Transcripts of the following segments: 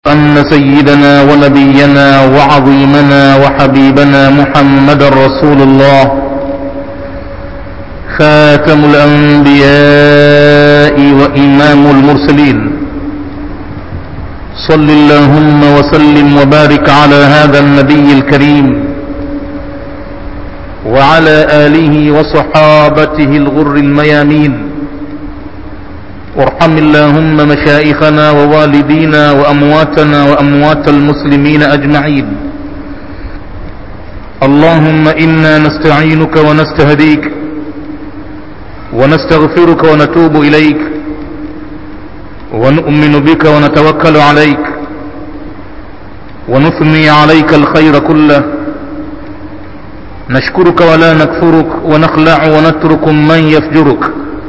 أن سيدنا ونبينا وعظيمنا وحبيبنا محمد رسول الله خاتم الأنبياء وإمام المرسلين صل اللهم وسلم وبارك على هذا النبي الكريم وعلى آله وصحابته الغر الميامين وارحم اللهم مشائخنا ووالدينا وأمواتنا وأموات المسلمين أجمعين اللهم إنا نستعينك ونستهديك ونستغفرك ونتوب إليك ونؤمن بك ونتوكل عليك ونثني عليك الخير كله نشكرك ولا نكفرك ونخلع ونترك من يفجرك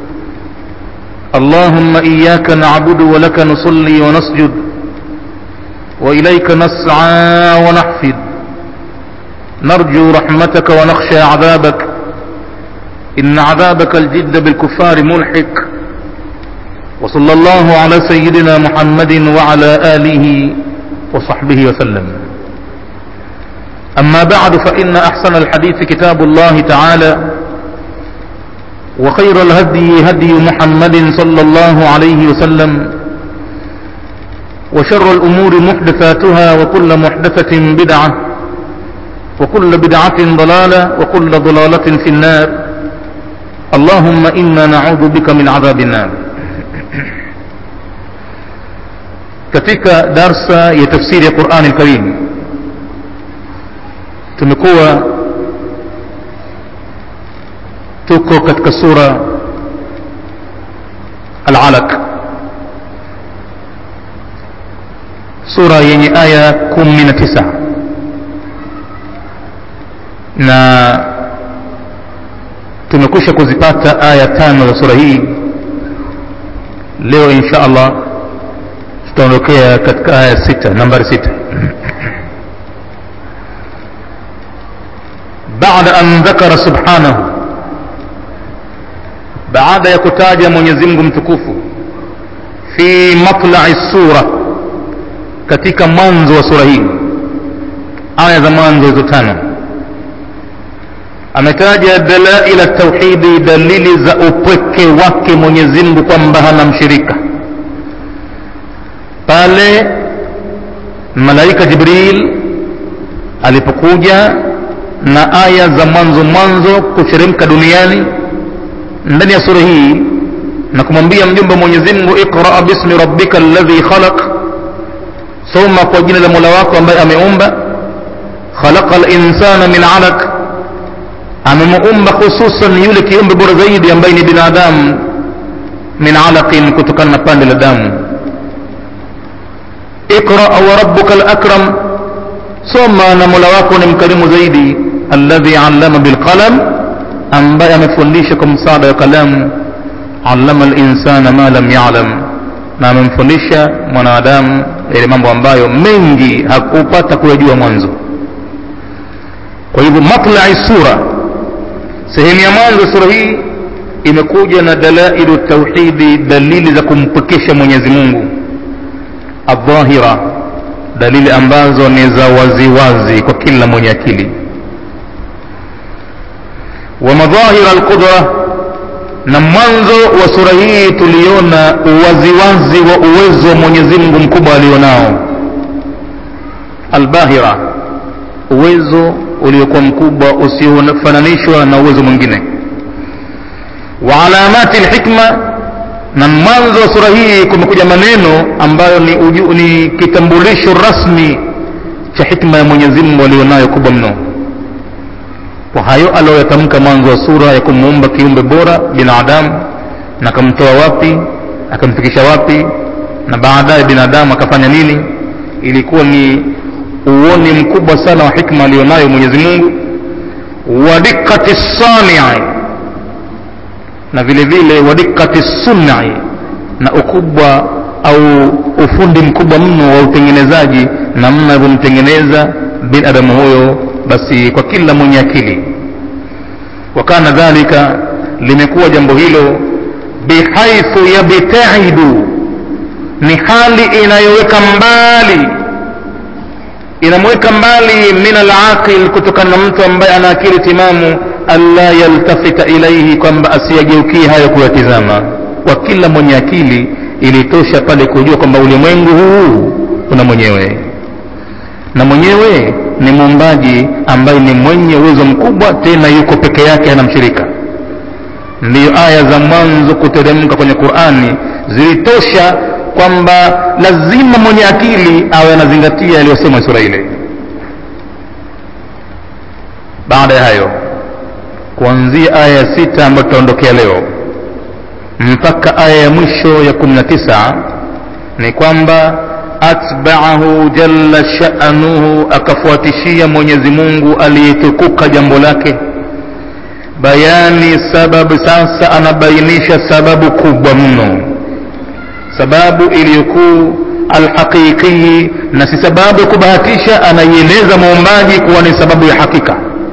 اللهم إياك نعبد ولك نصلي ونسجد وإليك نسعى ونحفد نرجو رحمتك ونخشى عذابك إن عذابك الجد بالكفار ملحق وصلى الله على سيدنا محمد وعلى آله وصحبه وسلم أما بعد فإن أحسن الحديث كتاب الله تعالى وخير الهدي هدي محمد صلى الله عليه وسلم وشر الأمور محدثاتها وكل محدثة بدعة وكل بدعة ضلالة وكل ضلالة في النار اللهم إنا نعوذ بك من عذاب النار katika darsa ya tafsiri ya Qur'an al-Karim tumekuwa tuko katika sura al-Alaq sura yenye aya 19 na tumekwisha kuzipata aya tano za sura hii leo insha Allah tutaondokea katika aya sita nambari sita بعد أن ذكر سبحانه baada ya kutaja Mwenyezi Mungu mtukufu fi matla'i sura katika mwanzo wa sura hii aya za mwanzo hizo tano ametaja dalaila tauhidi dalili za upweke wake Mwenyezi Mungu kwamba hana mshirika pale malaika Jibril alipokuja na aya za mwanzo mwanzo kuteremka duniani ndani ya sura hii na kumwambia mjumbe Mwenyezi Mungu iqra bismi rabbika alladhi khalaq soma kwa jina la Mola wako ambaye ameumba khalaqa al-insana min 'alaq amemuumba hususan yule kiumbe bora zaidi ambaye ni binadamu min 'alaqin kutokana na pande la damu iqra wa rabbuka al-akram soma na Mola wako ni mkarimu zaidi alladhi 'allama bil qalam ambaye amefundisha kwa msaada wa kalamu allama linsana ma lam yalam na amemfundisha mwanadamu yale mambo ambayo mengi hakupata kuyajua mwanzo kwa hivyo matlai sura sehemu ya mwanzo sura hii imekuja na dalailu tauhidi dalili za kumpekesha mwenyezi mungu adhahira dalili ambazo ni za waziwazi kwa kila mwenye akili wa madhahira alqudra na mwanzo wa sura hii tuliona uwaziwazi wa uwezo wa Mwenyezi Mungu mkubwa alionao albahira uwezo uliokuwa mkubwa usiofananishwa na uwezo mwingine wa alamati alhikma na mwanzo wa sura hii kumekuja maneno ambayo ni, uju, ni kitambulisho rasmi cha hikma ya Mwenyezi Mungu alionayo kubwa mno kwa hayo aliyoyatamka mwanzo wa sura ya kumuumba kiumbe bora binadamu na akamtoa wapi akamfikisha wapi na baadaye binadamu akafanya nini ilikuwa ni uoni mkubwa sana wa hikma aliyonayo Mwenyezi Mungu wa dikkati sanii na vile vile wa dikkati sunai na ukubwa au ufundi mkubwa mno wa utengenezaji namna alivyomtengeneza binadamu huyo basi kwa kila mwenye akili wakana dhalika limekuwa jambo hilo bihaithu yabtaidu ni hali inayoweka mbali inamweka mbali min alaqil kutokana na mtu ambaye ana akili timamu alla yaltafita ilaihi kwamba asiyageukie hayo kuyatizama kwa kila mwenye akili ilitosha pale kujua kwamba ulimwengu huu una mwenyewe na mwenyewe ni muumbaji ambaye ni mwenye uwezo mkubwa tena yuko peke yake hana mshirika ndiyo aya za mwanzo kuteremka kwenye qurani zilitosha kwamba lazima mwenye akili awe anazingatia yaliyosemwa sura ile baada ya hayo kuanzia aya ya sita ambayo tutaondokea leo mpaka aya ya mwisho ya kumi na tisa ni kwamba atbaahu jalla sha'nuhu akafuatishia mwenyezi mungu aliyetukuka jambo lake bayani sababu sasa anabainisha sababu kubwa mno sababu iliyokuu alhaqiqii na si sababu ya kubahatisha anaieleza muumbaji kuwa ni sababu ya hakika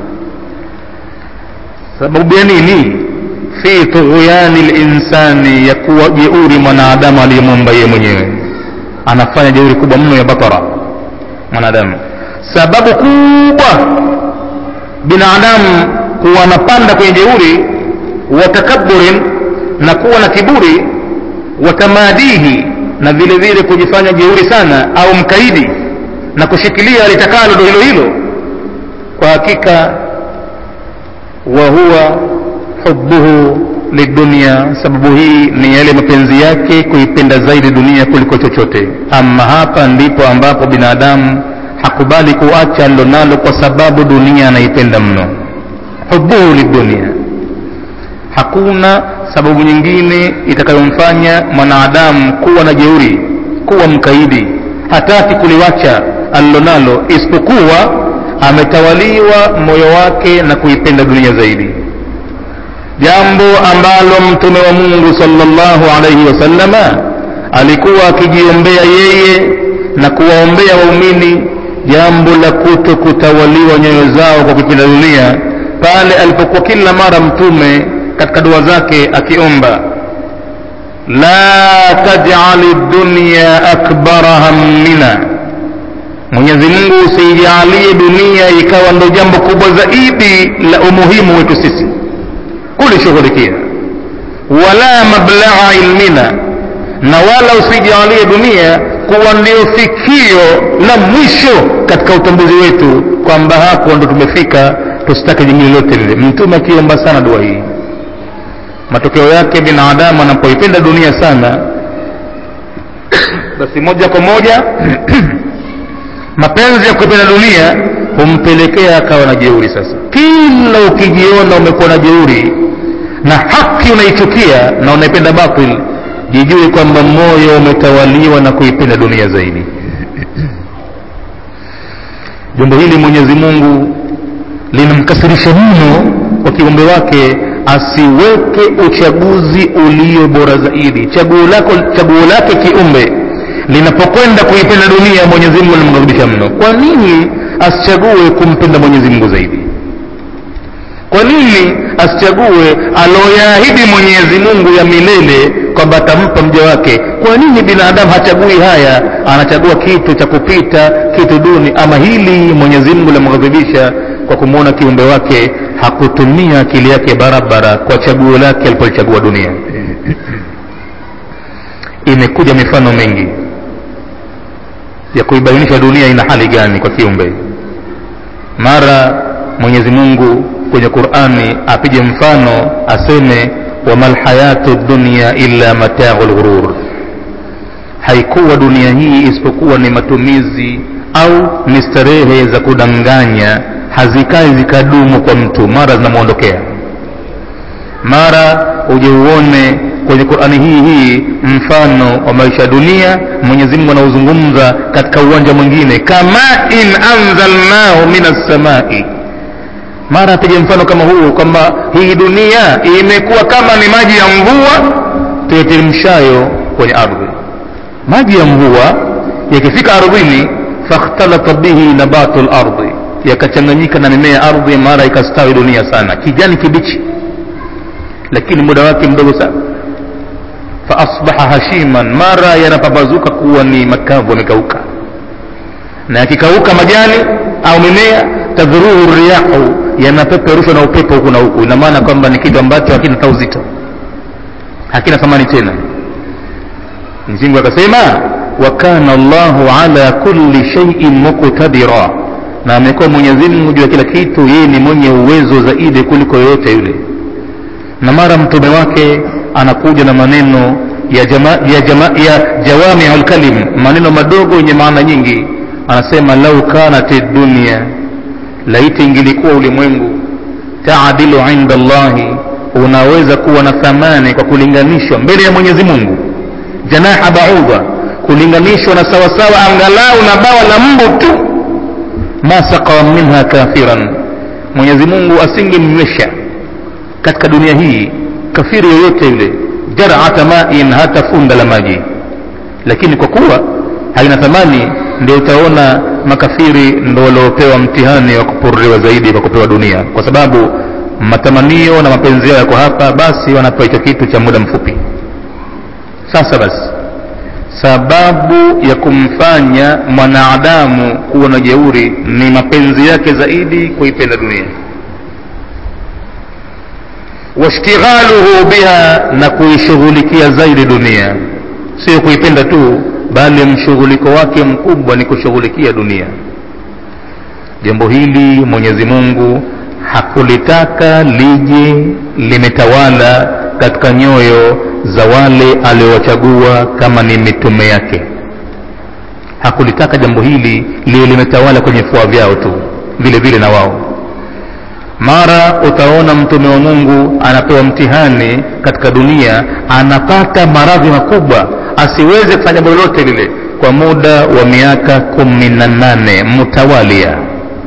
sababu ya nini fi tughyani linsani ya kuwa jeuri mwanadamu aliyemuumba yeye mwenyewe anafanya jeuri kubwa mno ya batara mwanadamu sababu kubwa binadamu kuwa anapanda kwenye jeuri wa takaburin na kuwa na kiburi wa tamadihi na vile vile kujifanya jeuri sana au mkaidi na kushikilia litakalo ndo hilo hilo kwa hakika wa huwa hubuhu lidunia sababu hii ni yale mapenzi yake kuipenda zaidi dunia kuliko chochote ama hapa ndipo ambapo binadamu hakubali kuacha alilonalo kwa sababu dunia anaipenda mno hubuhu lidunia hakuna sababu nyingine itakayomfanya mwanadamu kuwa na jeuri kuwa mkaidi hataki kuliwacha alilonalo isipokuwa ametawaliwa moyo wake na kuipenda dunia zaidi jambo ambalo mtume wa mungu salllahu alaihi wasallama alikuwa akijiombea yeye na kuwaombea waumini jambo la kuto kutawaliwa nyoyo zao kwa kuipenda dunia pale alipokuwa kila mara mtume katika dua zake akiomba la tajali dunya akbara hammina mwenyezi mungu usiijalie dunia ikawa ndo jambo kubwa zaidi la umuhimu wetu sisi kulishughulikia wala mablagha ilmina na wala usijalie dunia kuwa ndio fikio la mwisho katika utambuzi wetu kwamba hapo ndo tumefika tusitake jingine lote lile mtume akiomba sana dua hii matokeo yake binadamu anapoipenda dunia sana basi moja kwa moja mapenzi ya kuipenda dunia humpelekea akawa na jeuri sasa kila ukijiona umekuwa na jeuri na haki unaichukia na unaipenda batil jijue kwamba moyo umetawaliwa na kuipenda dunia zaidi jambo hili mwenyezi mungu linamkasirisha mno kwa kiumbe wake asiweke uchaguzi ulio bora zaidi chaguo lako chaguo lake kiumbe linapokwenda kuipenda dunia mwenyezi mungu linamghadhibisha mno kwa nini asichague kumpenda mwenyezi mungu zaidi kwa nini asichague aloyaahidi mwenyezi mungu ya milele kwamba atampa mja wake kwa nini binadamu hachagui haya anachagua kitu cha kupita kitu duni ama hili mwenyezi mungu lamghadhibisha kwa kumwona kiumbe wake hakutumia akili yake barabara kwa chaguo lake alipolichagua dunia imekuja mifano mingi ya kuibainisha dunia ina hali gani kwa kiumbe mara mwenyezi mungu kwenye qurani apige mfano aseme wama lhayatu dunya illa matau lghurur haikuwa dunia hii isipokuwa ni matumizi au ni starehe za kudanganya hazikai zikadumu kwa mtu mara zinamwondokea mara uje uone kwenye qurani hii hii mfano wa maisha ya dunia mwenyezi mungu anauzungumza katika uwanja mwingine kama in anzalnahu min assamai mara apige mfano kama huu kwamba hii dunia imekuwa kama ni maji ya mvua tuyateremshayo kwenye ardhi maji ya mvua yakifika ardhini fakhtalata bihi nabatu lardhi yakachanganyika na mimea ya ardhi mara ikastawi dunia sana kijani kibichi lakini muda wake mdogo sana faasbaha hashiman mara yanapambazuka kuwa ni makavu yamekauka na yakikauka majani au mimea tadhuruhu riyahu yanapeperushwa na upepo huku na huku ina maana kwamba ni kitu ambacho hakina ta uzito hakina thamani tena mzingu akasema wa kana llahu ala kulli shaiin muqtadira na amekuwa mwenyezi mungu juu ya kila kitu yeye ni mwenye uwezo zaidi kuliko yoyote yule na mara mtume wake anakuja na maneno ya, jama, ya, jama, ya jawamiu lkalim maneno madogo yenye maana nyingi anasema lau kanat dunia laiti ingilikuwa ulimwengu taadilu inda llahi unaweza kuwa na thamani kwa kulinganishwa mbele ya mwenyezi mungu janaha baudha kulinganishwa na sawasawa angalau na bawa la mbu tu ma saqa minha kafiran mwenyezi mungu asingemnywesha katika dunia hii kafiri yoyote yule jarata main hata funda la maji lakini kwa kuwa haina thamani ndio utaona makafiri ndo waliopewa mtihani wa kupururiwa zaidi kwa kupewa dunia kwa sababu matamanio na mapenzi yao yako hapa basi wanapewa hicho kitu cha muda mfupi sasa basi sababu ya kumfanya mwanadamu kuwa na jeuri ni mapenzi yake zaidi kuipenda dunia washtighaluhu biha na kuishughulikia zaidi dunia sio kuipenda tu bali mshughuliko wake mkubwa ni kushughulikia dunia jambo hili mwenyezi mungu hakulitaka lije limetawala katika nyoyo za wale aliowachagua kama ni mitume yake hakulitaka jambo hili liwe limetawala kwenye fua vyao tu vile vile na wao mara utaona mtume wa mungu anapewa mtihani katika dunia anapata maradhi makubwa asiweze kufanya jambo lolote lile kwa muda wa miaka kumi na nane mtawalia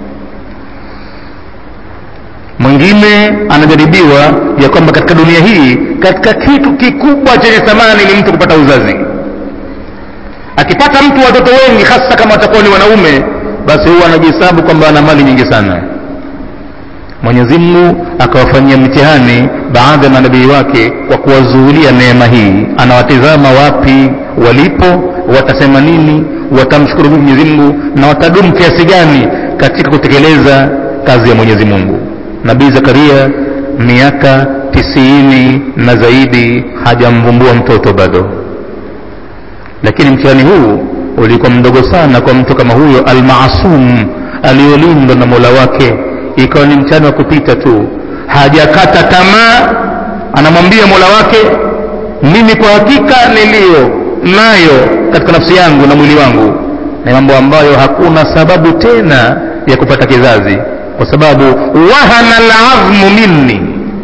mwingine anajaribiwa ya kwamba katika dunia hii katika kitu kikubwa chenye thamani ni mtu kupata uzazi akipata mtu watoto wengi hasa kama watakuwa ni wanaume basi huwa anajihesabu kwamba ana mali nyingi sana mwenyezi mungu akawafanyia mtihani baadhi ya manabii wake kwa kuwazuulia neema hii anawatizama wapi walipo watasema nini watamshukuru mwenyezi mungu na watadumu kiasi gani katika kutekeleza kazi ya mwenyezi mungu nabii zakaria miaka tisini na zaidi hajamvumbua mtoto bado lakini mtihani huu ulikuwa mdogo sana kwa mtu kama huyo almasum aliyolindwa na mola wake ikawa ni mtihani wa kupita tu hajakata tamaa anamwambia mola wake mimi kwa hakika niliyo nayo katika nafsi yangu na mwili wangu ni mambo ambayo hakuna sababu tena ya kupata kizazi kwa sababu wahana ladhmu minni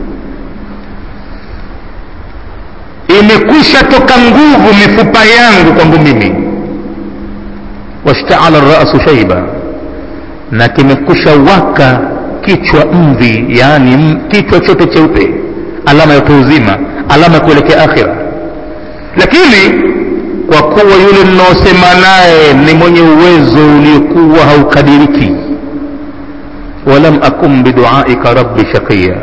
imekwisha toka nguvu mifupa yangu kwangu mimi washtaala rasu shaiba na kimekwisha waka kichwa mvi yaani kichwa chote cheupe alama ya utu uzima alama ya kuelekea akhira lakini kwa kuwa yule mnaosema naye ni mwenye uwezo uliokuwa haukadiriki walam akum biduaika rabbi shaqiya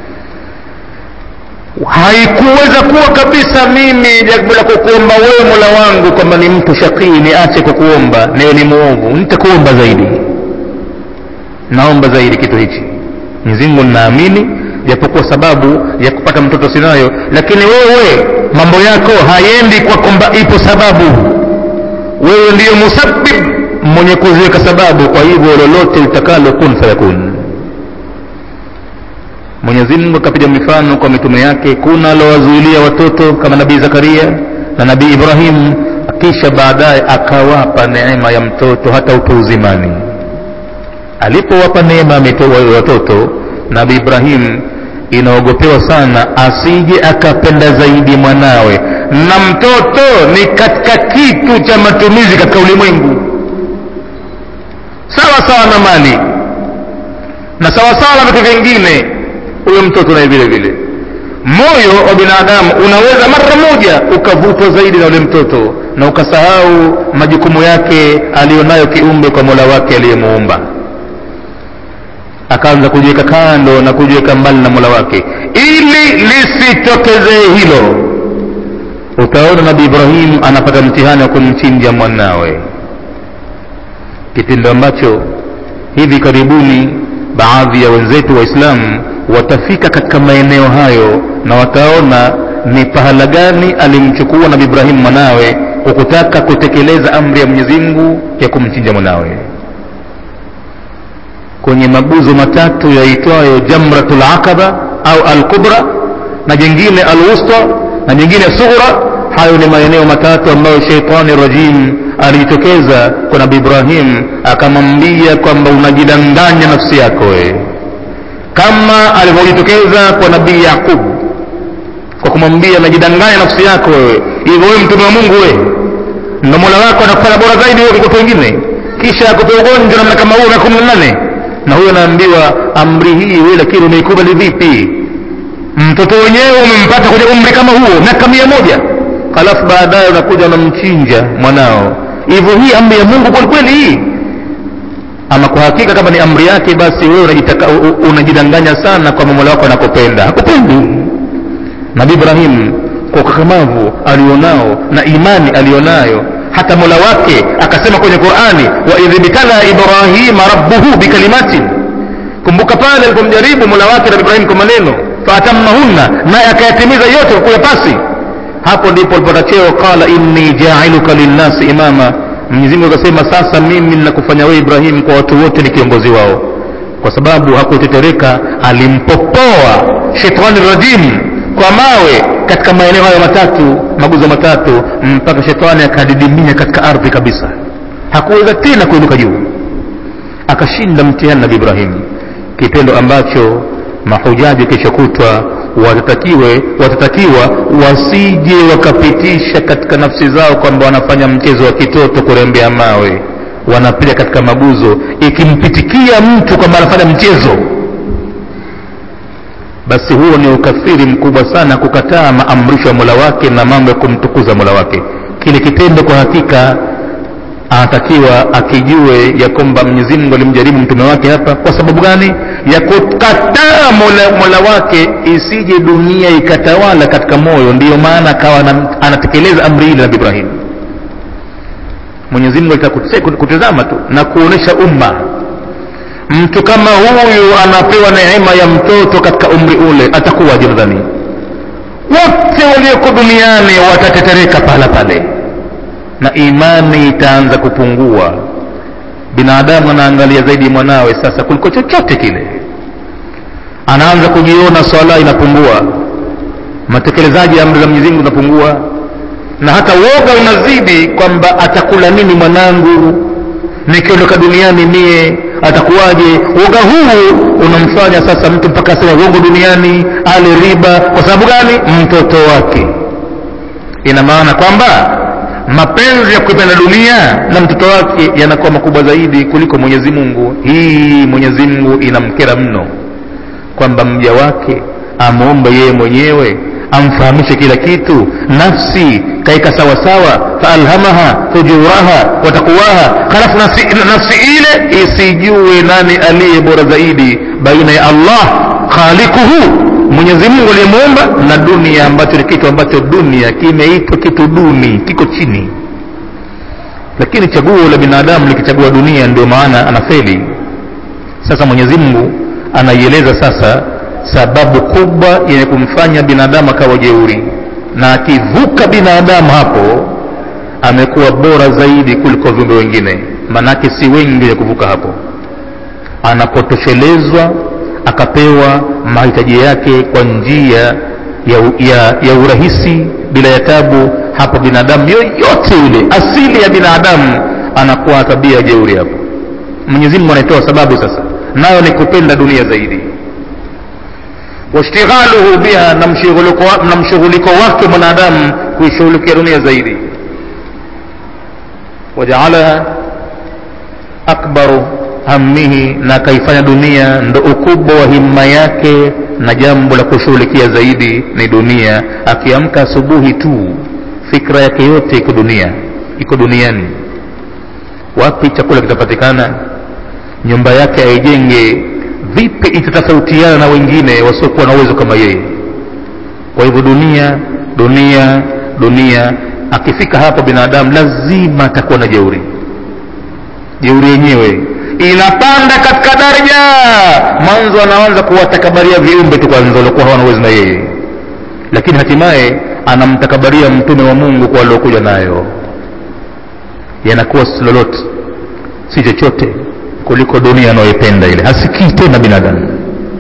haikuweza kuwa kabisa mimi jambo la kukuomba wewe mola wangu kwamba ni mtu shakii niache kukuomba niwe ni mwovu nitakuomba zaidi naomba zaidi kitu hichi mzingu ninaamini japokuwa sababu ya kupata mtoto sinayo lakini wewe mambo yako hayendi kwa kwamba ipo sababu wewe ndiyo musabib mwenye kuziweka sababu kwa hivyo lolote litakalo kun fayakun mwenyezi mungu akapiga mifano kwa mitume yake kuna alowazuilia watoto kama nabii zakaria na nabii ibrahim kisha baadaye akawapa neema ya mtoto hata utu uzimani alipowapa neema ya watoto nabii ibrahim inaogopewa sana asije akapenda zaidi mwanawe na mtoto ni katika kitu cha matumizi katika ulimwengu sawa sawa na mali na sawa sawa na vitu vingine huyo mtoto naye vile vile moyo wa binadamu unaweza mara moja ukavutwa zaidi na ule mtoto na ukasahau majukumu yake aliyonayo kiumbe kwa mola wake aliyemuumba akaanza kujiweka kando na kujiweka mbali na mola wake ili lisitokezee hilo utaona nabii ibrahim anapata mtihani wa kumchinja mwanawe kitendo ambacho hivi karibuni baadhi ya wenzetu waislamu watafika katika maeneo hayo na wataona ni pahala gani alimchukua nabi ibrahimu mwanawe kwa kutaka kutekeleza amri ya mwenyezi mungu ya kumchinja mwanawe kwenye maguzo matatu yaitwayo jamratul aqaba au alkubra na jingine alwusta na jingine sughra hayo ni maeneo matatu ambayo sheitani rajim alijitokeza kwa nabi ibrahim akamwambia kwamba unajidanganya nafsi yako wewe kama alivyojitokeza kwa nabii yaqub kwa kumwambia najidanganya nafsi yako wewe hivyo wewe mtume wa mungu wewe ndo mola wako anakufanya bora zaidi wewe kuliko wengine kisha akupe ugonjwa namna kama huo miaka kumi na nane na huyo anaambiwa amri hii wewe lakini umeikubali vipi mtoto wenyewe umempata kwenye umri kama huo miaka mia moja halafu baadaye unakuja unamchinja mwanao hivyo hii amri ya mungu kwelikweli hii ama kwa hakika kama ni amri yake basi wewe unajidanganya sana kwamba mola wako anakupenda hakupendi nabii ibrahim kwa ukakamavu alionao na imani alionayo hata mola wake akasema kwenye qurani waidh ibtala ibrahima rabbuhu bikalimatin kumbuka pale alipomjaribu mola wake nabii ibrahim kwa maneno faatamahunna naye akayatimiza yote kwa kuyapasi hapo ndipo alipata cheo qala inni jailuka linnasi imama mwenyezi mungu akasema sasa mimi ninakufanya wewe ibrahim kwa watu wote ni kiongozi wao kwa sababu hakutetereka alimpopoa shetani rajim kwa mawe katika maeneo hayo matatu maguzo matatu mpaka shetani akadidimia katika ardhi kabisa hakuweza tena kuinuka juu akashinda mtihani nabi ibrahim kitendo ambacho mahujaji kesho kutwa watatakiwe watatakiwa wasije wakapitisha katika nafsi zao kwamba wanafanya mchezo wa kitoto kurembea mawe wanapiga katika maguzo ikimpitikia mtu kwamba anafanya mchezo basi huo ni ukafiri mkubwa sana kukataa maamrisho ya mola wake na mambo ya kumtukuza mola wake kile kitendo kwa hakika anatakiwa akijue ya kwamba mwenyezi mungu alimjaribu mtume wake hapa kwa sababu gani ya kukataa mola, mola wake isije dunia ikatawala katika moyo ndiyo maana akawa anatekeleza amri ile nabi ibrahim mwenyezi mungu alitaka kutizama tu na kuonesha umma mtu kama huyu anapewa neema ya mtoto katika umri ule atakuwaje nadhani wote walioko duniani watatetereka pahala pale na imani itaanza kupungua binadamu anaangalia zaidi mwanawe sasa kuliko chochote kile anaanza kujiona swala inapungua matekelezaji ya amri za mwenyezi mungu inapungua na hata woga unazidi kwamba atakula nini mwanangu nikiondoka duniani mie atakuwaje woga huu unamfanya sasa mtu mpaka asema uongo duniani ale riba kwa sababu gani mtoto wake ina maana kwamba mapenzi ya kuipenda dunia na mtoto wake yanakuwa makubwa zaidi kuliko mwenyezi mungu hii mwenyezi mungu inamkera mno kwamba mja wake amwombe yeye mwenyewe amfahamishe kila kitu nafsi kaika sawasawa faalhamaha fujuraha watakuwaha halafu nafsi, nafsi ile isijue nani aliye bora zaidi baina ya allah khalikuhu mwenyezi mungu aliyemuumba na dunia ambacho ni kitu ambacho dunia kimeitwa kitu duni kiko chini lakini chaguo la binadamu likichagua dunia ndio maana anafeli sasa mwenyezi mungu anaieleza sasa sababu kubwa yenye kumfanya binadamu akawa jeuri na akivuka binadamu hapo amekuwa bora zaidi kuliko viumbe wengine manake si wengi wenye kuvuka hapo anapotoshelezwa akapewa mahitaji yake kwa njia ya, ya, ya urahisi bila ya tabu hapo binadamu yoyote yule asili ya binadamu anakuwa tabia jeuri hapo mwenyezi mungu anaitoa sababu sasa nayo ni kupenda dunia zaidi washtighaluhu biha na mshughuliko wake mwanadamu kuishughulikia dunia zaidi wajaalaha akbaru hammihi na akaifanya dunia ndo ukubwa wa himma yake na jambo la kushughulikia zaidi ni dunia akiamka asubuhi tu fikra yake yote iko dunia iko duniani wapi chakula kitapatikana nyumba yake aijenge vipi itatofautiana na wengine wasiokuwa na uwezo kama yeye kwa hivyo dunia dunia dunia akifika hapo binadamu lazima atakuwa na jeuri jeuri yenyewe inapanda katika daraja mwanzo anaanza kuwatakabaria viumbe tu kwanza waliokuwa hawana uwezo na yeye lakini hatimaye anamtakabaria mtume wa mungu kwa aliokuja nayo yanakuwa si lolote si chochote kuliko dunia anayoipenda ile hasikii tena binadamu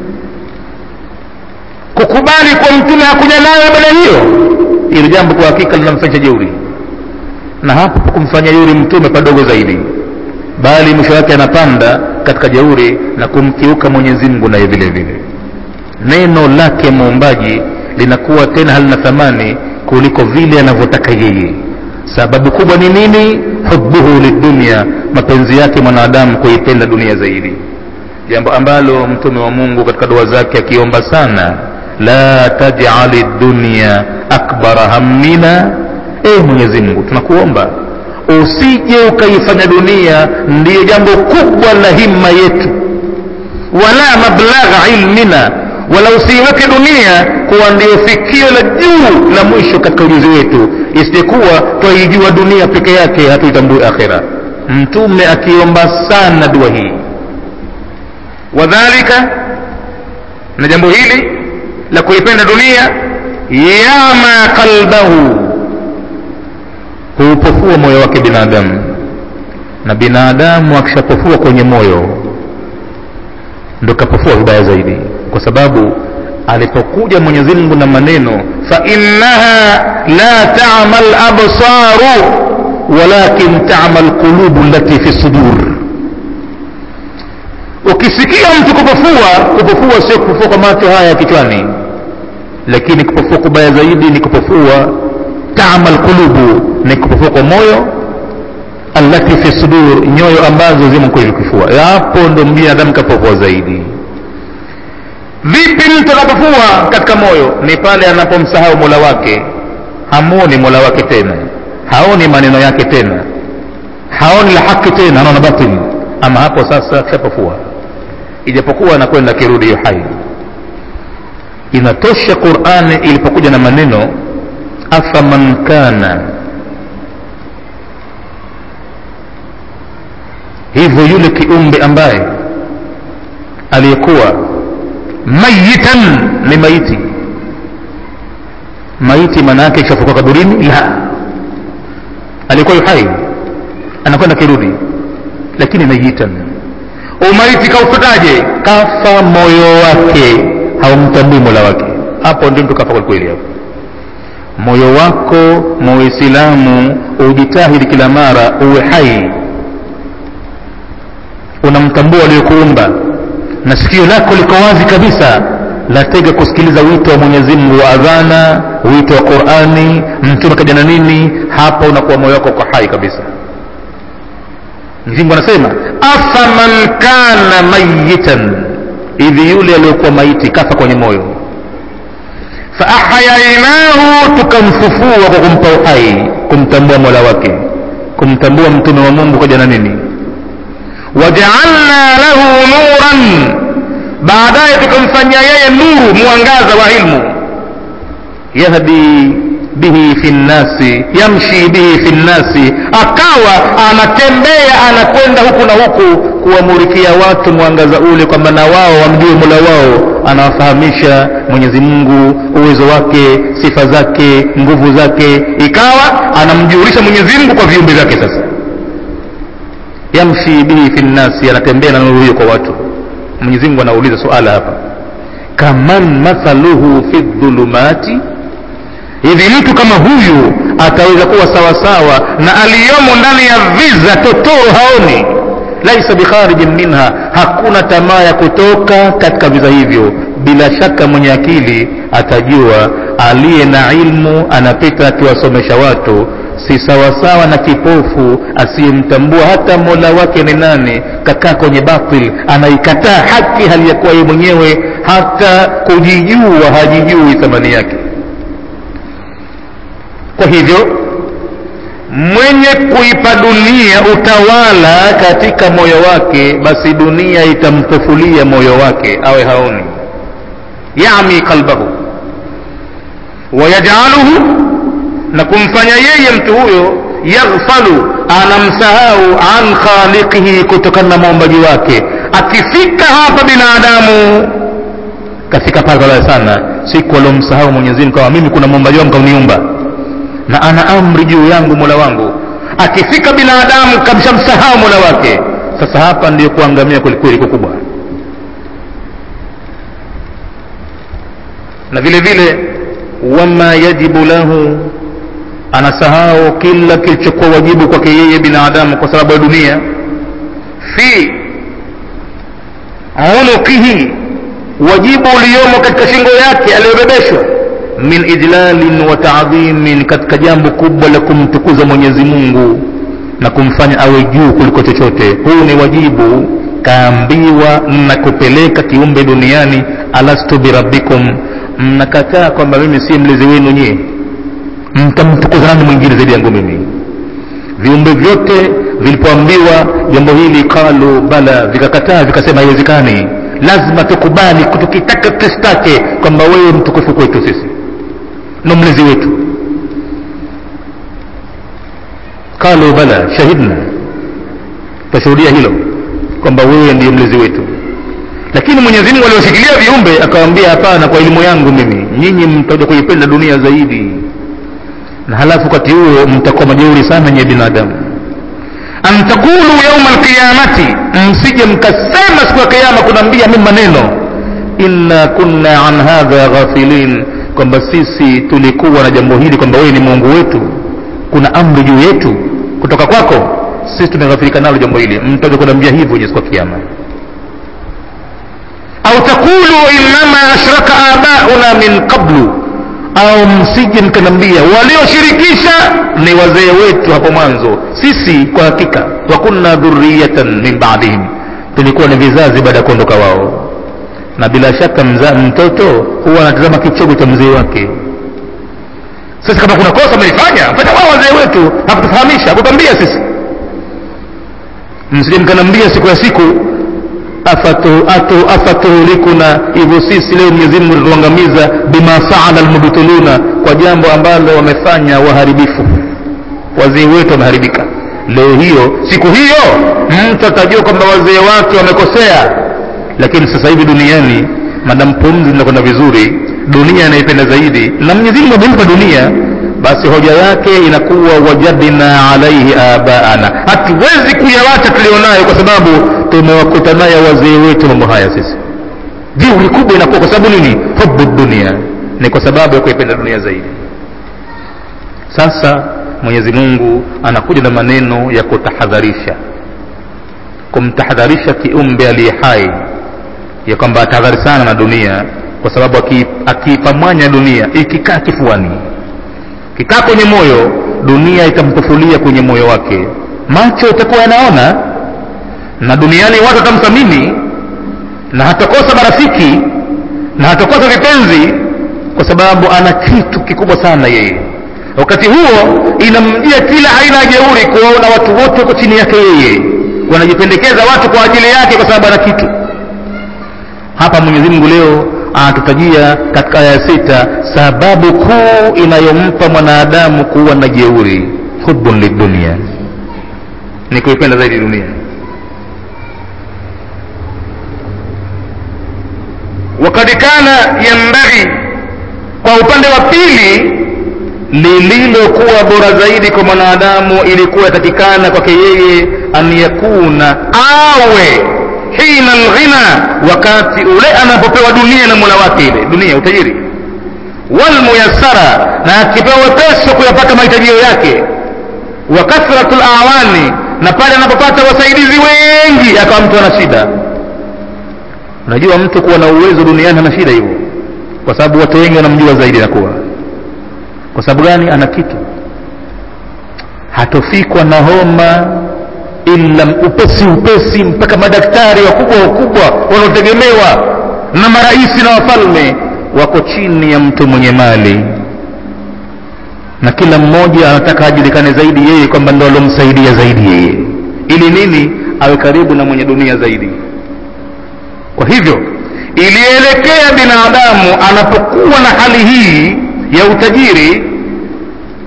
kukubali kwa mtume hakuja nayo baada hiyo ili jambo kwa hakika linamfanyisha jeuri na hapo kumfanya jeuri mtume padogo zaidi bali mwisho wake anapanda katika jeuri na kumkiuka mwenyezi mungu naye vile vile neno lake muumbaji linakuwa tena halina thamani kuliko vile anavyotaka yeye sababu kubwa ni nini hubuhu lidunia mapenzi yake mwanadamu kuipenda dunia zaidi jambo ambalo mtume wa mungu katika dua zake akiomba sana la tajali dunia akbara hammina e mwenyezi mungu tunakuomba usije ukaifanya dunia ndiyo jambo kubwa la himma yetu wala mablagha ilmina wala usiiweke dunia kuwa ndio fikio la juu la mwisho katika ujuzi wetu isijekuwa twaijua dunia peke yake hatuitambui akhira mtume akiomba sana dua hii wadhalika na jambo hili la kuipenda dunia yama qalbahu huupofua moyo wake binadamu na binadamu akishapofua kwenye moyo ndo kapofua vibaya zaidi kwa sababu alipokuja mwenyezi mungu na maneno fainnaha la tama labsaru walakin tama lqulubu lati fi sudur ukisikia mtu kupofua kupofua sio kupofua kwa macho haya kichwani lakini kupofua kubaya zaidi ni kupofua tama lqulubu ni kupofua kwa moyo allati fi sudur nyoyo ambazo zimo kwenye kifua hapo ndo binadamu kapofua zaidi vipi mtu anapofua katika moyo ni pale anapomsahau mola wake hamuoni mola wake tena haoni maneno yake tena haoni la haki tena anaona batili ama hapo sasa kishapofua ijapokuwa anakwenda akirudi hiyo hai inatosha qurani ilipokuja na maneno afaman kana hivyo yule kiumbe ambaye aliyekuwa mayitan ni maiti maiti maana yake ishafuka kaburini la alikuwa yuhai anakwenda kirudi lakini mayitan umaiti kaufutaje kafa moyo wake haumtambui mola wake hapo ndio mtu kafa kwelikweli hapo moyo wako muislamu ujitahidi kila mara uwe hai unamtambua aliyokuumba na sikio lako liko wazi kabisa latega kusikiliza wito wa mwenyezi mungu wa adhana wito wa qurani mtume kaja na nini hapa unakuwa moyo wako uko hai kabisa mzingu anasema afaman kana mayitan hivi yule aliyokuwa maiti kafa kwenye moyo faahayainahu tukamfufua kwa kumpa uhai kumtambua mola wake kumtambua mtume wa mungu kaja na nini wajaalna lahu nuran baadaye tukamfanyia yeye nuru mwangaza wa ilmu yahdi bihi fi nnasi yamshi bihi fi nnasi akawa anatembea anakwenda huku na huku kuwamurikia watu mwangaza ule kwamba na wao wamjue mola wao anawafahamisha mwenyezi mungu uwezo wake sifa zake nguvu zake ikawa anamjulisha mwenyezi mungu kwa viumbe vyake sasa yamshi bihi fi nnasi anatembea na nuru hiyo kwa watu mwenyezi mungu anauliza suala hapa kaman mathaluhu fi dhulumati hivi mtu kama huyu ataweza kuwa sawasawa na aliyomo ndani ya viza totoro haoni laisa bikharijin minha hakuna tamaa ya kutoka katika viza hivyo bila shaka mwenye akili atajua aliye na ilmu anapita akiwasomesha watu si sawasawa na kipofu asiyemtambua hata mola wake ni nani kakaa kwenye batil anaikataa haki hali ya kuwa yeye mwenyewe hata kujijua hajijui thamani yake kwa hivyo mwenye kuipa dunia utawala katika moyo wake basi dunia itampofulia moyo wake awe haoni yami qalbahu wayajaluhu na kumfanya yeye mtu huyo yaghfalu anamsahau an khaliqihi kutokana na muumbaji wake akifika hapa binadamu kafika pale pabaya sana siku aliomsahau mwenyezi mungu kama mimi kuna muumbaji wangu kauniumba na ana amri juu yangu mola wangu akifika binadamu kamshamsahau mola wake sasa hapa ndiyo kuangamia kwelikweli kukubwa na vile vile wama yajibu lahu anasahau kila kilichokuwa wajibu kwake yeye binadamu kwa sababu ya dunia fi unukihi wajibu uliomo katika shingo yake aliyobebeshwa min ijlalin wa taadhimin katika jambo kubwa la kumtukuza mwenyezi mungu na kumfanya awe juu kuliko chochote huu ni wajibu kaambiwa na kupeleka kiumbe duniani alastu birabbikum mnakataa kwamba mimi si mlezi wenu nyie mtamtukuza nani mwingine zaidi yangu mimi viumbe vyote vilipoambiwa jambo hili qalu bala vikakataa vikasema haiwezekani lazima tukubali tukitaka tusitake kwamba wewe mtukufu kwetu sisi na mlezi wetu qalu bala shahidna tashuhudia hilo kwamba wewe ndiye mlezi wetu lakini mwenyezi mungu alioshikilia viumbe akawaambia hapana kwa elimu yangu mimi nyinyi mtakuja kuipenda dunia zaidi na halafu wakati huo mtakuwa majeuri sana nyie binadamu an taqulu yauma alqiyamati msije mkasema siku ya kiama kunaambia mimi maneno inna kunna an hadha ghafilin kwamba sisi tulikuwa na jambo hili kwamba wewe ni mungu wetu kuna amri juu yetu kutoka kwako sisi tumeghafirika nalo jambo hili mtaje kunaambia hivyo siku ya kiama au taqulu innama ashraka abauna min qablu au msije mkanambia walioshirikisha ni wazee wetu hapo mwanzo sisi kwa hakika wa kunna dhurriyatan min ba'dihim tulikuwa ni vizazi baada ya kuondoka wao na bila shaka mza, mtoto huwa anatazama kichogo cha mzee wake sasa kama kuna kosa mlifanya fanya wao wazee wetu hakutufahamisha hakutambia sisi msije mkanambia siku ya siku afatuhulikuna hivyo sisi leo Mwenyezi Mungu tutuangamiza bima faala almubtiluna kwa jambo ambalo wamefanya waharibifu wazee wetu wameharibika leo hiyo siku hiyo mtu atajua kwamba wazee wake wamekosea lakini sasa hivi duniani madam pumzi zinakwenda vizuri dunia inaipenda zaidi na Mwenyezi Mungu amempa dunia basi hoja yake inakuwa wajadna alaihi abaana hatuwezi kuyawacha tulionayo kwa sababu tumewakuta naye wazee wetu mambo haya sisi jeuri kubwa inakuwa kwa sababu nini hubu dunia ni kwa sababu ya kuipenda dunia zaidi sasa mwenyezi mungu anakuja na maneno ya kutahadharisha kumtahadharisha kiumbe aliye hai ya kwamba atahadhari sana na dunia kwa sababu akiipamwanya dunia ikikaa kifuani kikaa kwenye moyo dunia itamtufulia kwenye moyo wake macho itakuwa yanaona na duniani watu watamthamini na hatakosa marafiki na hatakosa vipenzi kwa sababu ana kitu kikubwa sana yeye wakati huo inamjia kila aina ya jeuri kuwaona watu wote wako chini yake yeye wanajipendekeza watu kwa ajili yake kwa sababu ana kitu hapa mwenyezi mungu leo anatutajia katika aya sita sababu kuu inayompa mwanadamu kuwa na jeuri hubun lidunia ni kuipenda zaidi dunia wakad kana yambaghi kwa upande wa pili lililokuwa bora zaidi kwa mwanadamu ilikuwa yatakikana kwake yeye an yakuna awe hina lghina wakati ule anapopewa dunia na mola wake ile dunia utajiri walmuyassara na akipewa wepesi wa kuyapata mahitajio yake wa kathratu lawani na pale anapopata wasaidizi wengi akawa mtu ana shida unajua mtu kuwa na uwezo duniani ana shida hivyo kwa sababu watu wengi wanamjua zaidi nakuwa kwa sababu gani ana kitu hatofikwa na homa ila upesi upesi mpaka madaktari wakubwa wakubwa wanaotegemewa na maraisi na wafalme wako chini ya mtu mwenye mali na kila mmoja anataka ajulikane zaidi yeye kwamba ndo alomsaidia zaidi yeye ili nini awe karibu na mwenye dunia zaidi kwa hivyo ilielekea binadamu anapokuwa na hali hii ya utajiri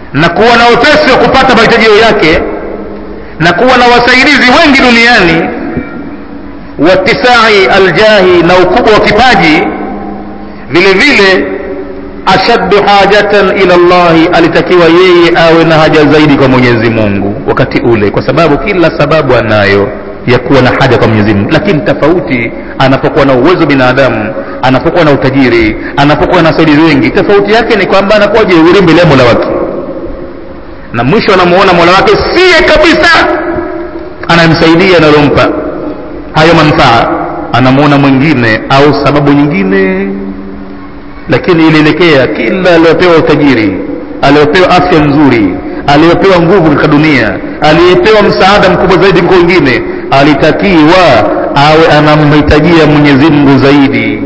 na kuwa na upesi wa kupata mahitajio yake na kuwa na wasaidizi wengi duniani watisai aljahi na ukubwa wa kipaji vile vile ashaddu hajatan ila llahi alitakiwa yeye awe na haja zaidi kwa mwenyezi mungu wakati ule kwa sababu kila sababu anayo ya kuwa na haja kwa mwenyezi mungu lakini tofauti anapokuwa na uwezo binadamu anapokuwa na utajiri anapokuwa na wasaidizi wengi tofauti yake ni kwamba anakuwa jeuri mbele ya mola wake na mwisho anamuona mola wake siye kabisa anayemsaidia analompa hayo manufaa anamuona mwingine au sababu nyingine lakini ilielekea kila aliyopewa utajiri aliyopewa afya nzuri aliyopewa nguvu katika dunia aliyepewa msaada mkubwa zaidi kwa wengine alitakiwa awe anamhitajia mwenyezi mungu zaidi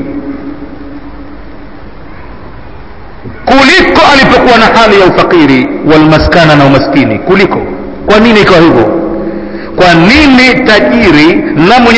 kuliko alipokuwa na hali ya ufakiri walmaskana na umaskini kuliko kwa nini ikawa hivyo kwa nini tajiri na mwenye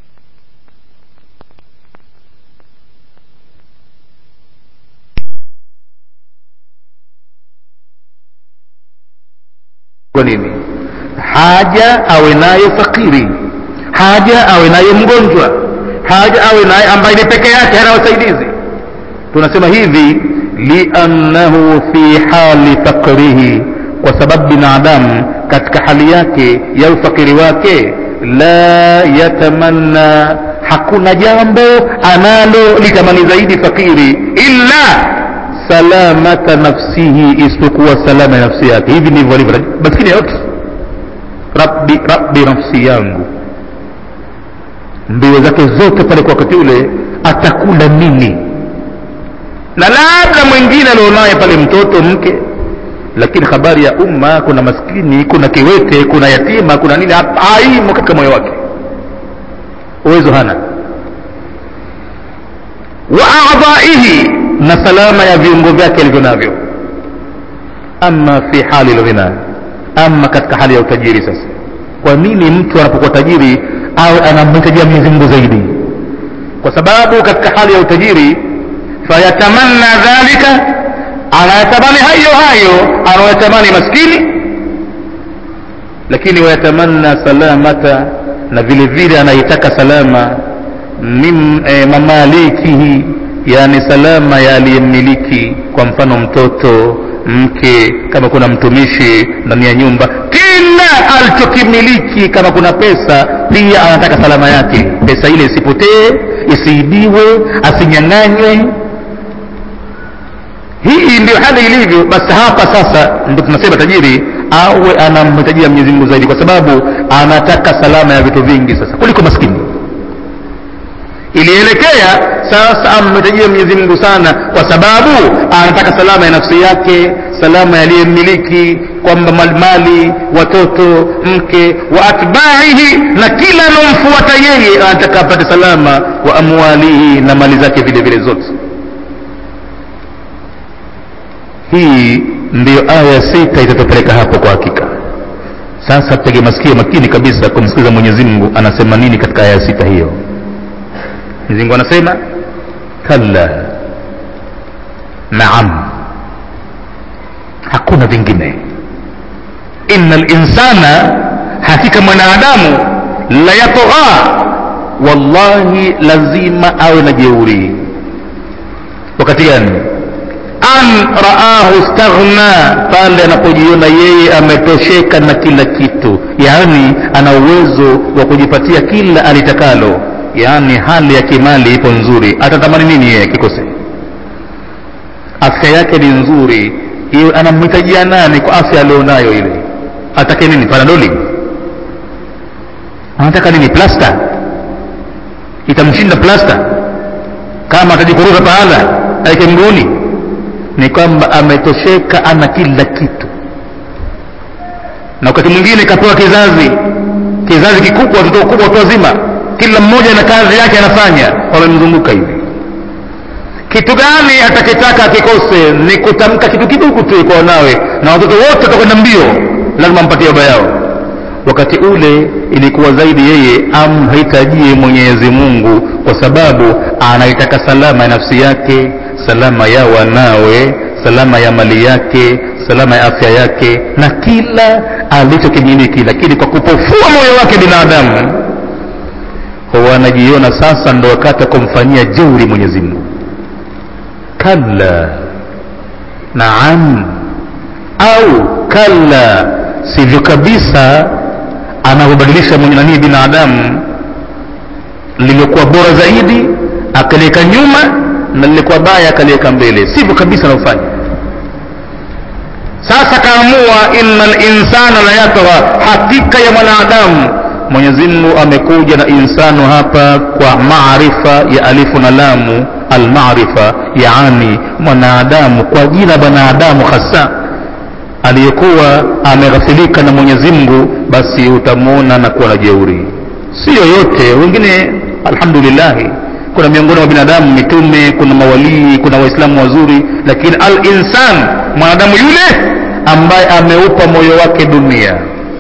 kwa nini haja awe nayo fakiri haja awe nayo mgonjwa haja awe naye ambaye ni peke yake hana wasaidizi tunasema hivi liannahu fi hali fakrihi kwa sababu binadamu katika hali yake ya ufakiri wake la yatamanna hakuna jambo analo litamani zaidi fakiri illa salamata nafsihi isipokuwa salama ya nafsi yake hivi ndivyo alivyo maskini yote rabbi rabbi nafsi yangu mbio zake zote pale kwa wakati ule atakula nini na labda mwingine alionaye pale mtoto mke lakini habari ya umma kuna maskini kuna kiwete kuna yatima kuna nini haimo katika moyo wake uwezo hana wa adhaihi na salama ya viungo vyake alivyo navyo ama fi hali lghina ama katika hali ya utajiri sasa kwa nini mtu anapokuwa tajiri awe anamhitajia mwenyezi mungu zaidi kwa sababu katika hali ya utajiri fayatamanna dhalika anayatamani hayo hayo anayatamani maskini lakini wayatamanna salamata na vile vile anaitaka salama min e, mamalikihi yani salama ya aliyemmiliki kwa mfano mtoto mke kama kuna mtumishi ndani ya nyumba kila alichokimiliki kama kuna pesa pia anataka salama yake pesa ile isipotee isiibiwe asinyang'anywe hii ndio hali ilivyo basi hapa sasa ndio tunasema tajiri awe anamhitajia mwenyezi mungu zaidi kwa sababu anataka salama ya vitu vingi sasa kuliko maskini ilielekea sasa amhitajia mwenyezi mungu sana kwa sababu anataka salama ya nafsi yake salama yaliyemmiliki kwamba mali watoto mke wa atbaihi na kila anaomfuata yeye anataka apate salama wa amwalihi na mali zake vile vile zote hii ndiyo aya sita itatupeleka hapo kwa hakika sasa tege masikio makini kabisa kumsikiliza mwenyezi mungu anasema nini katika aya sita hiyo mwenyezi mungu anasema kalla naam hakuna vingine inna linsana hakika mwanadamu la yatgha wallahi lazima awe na jeuri wakati gani an raahu staghna pale anapojiona yeye ametosheka na kila kitu yaani ana uwezo wa kujipatia kila alitakalo yaani hali ya kimali ipo nzuri atatamani nini yeye kikose afya yake ni nzuri iwe anamhitajia nani kwa afya alionayo ile atake nini panadoli anataka nini plasta itamshinda plasta kama atajikuruza pahala aike mguuni ni kwamba ametosheka ana kila kitu na wakati mwingine kapewa kizazi kizazi kikubwa watoto wakubwa watu wazima kila mmoja na kazi yake anafanya wamemzunguka hivi kitu gani atakitaka akikose ni kutamka kitu kidogo tu kwa wanawe na watoto wote watakwenda mbio lazima ampatie baba yao wakati ule ilikuwa zaidi yeye amhitajie mwenyezi mungu kwa sababu anaitaka salama ya nafsi yake salama ya wanawe salama ya mali yake salama ya afya yake na kila alichokimiliki lakini kwa kupofua moyo wake binadamu huwa anajiona sasa ndo wakati wa kumfanyia jeuri mwenyezi mungu kalla naam au kalla sivyo kabisa anavyobadilisha mwenye nanii binadamu liliokuwa bora zaidi akaliweka nyuma na lilikuwa baya akaliweka mbele sivyo kabisa anavyofanya sasa kaamua inna linsana la yatgha hakika ya mwanadamu mwenyezi mungu amekuja na insanu hapa kwa maarifa ya alifu na lamu almarifa yaani mwanadamu kwa jina mwanadamu hasa aliyekuwa ameghafilika na mwenyezi mungu basi utamwona na kuwa na jeuri si yoyote wengine alhamdulillahi kuna miongoni mwa binadamu mitume kuna mawalii kuna waislamu wazuri lakini al insan mwanadamu yule ambaye ameupa moyo wake dunia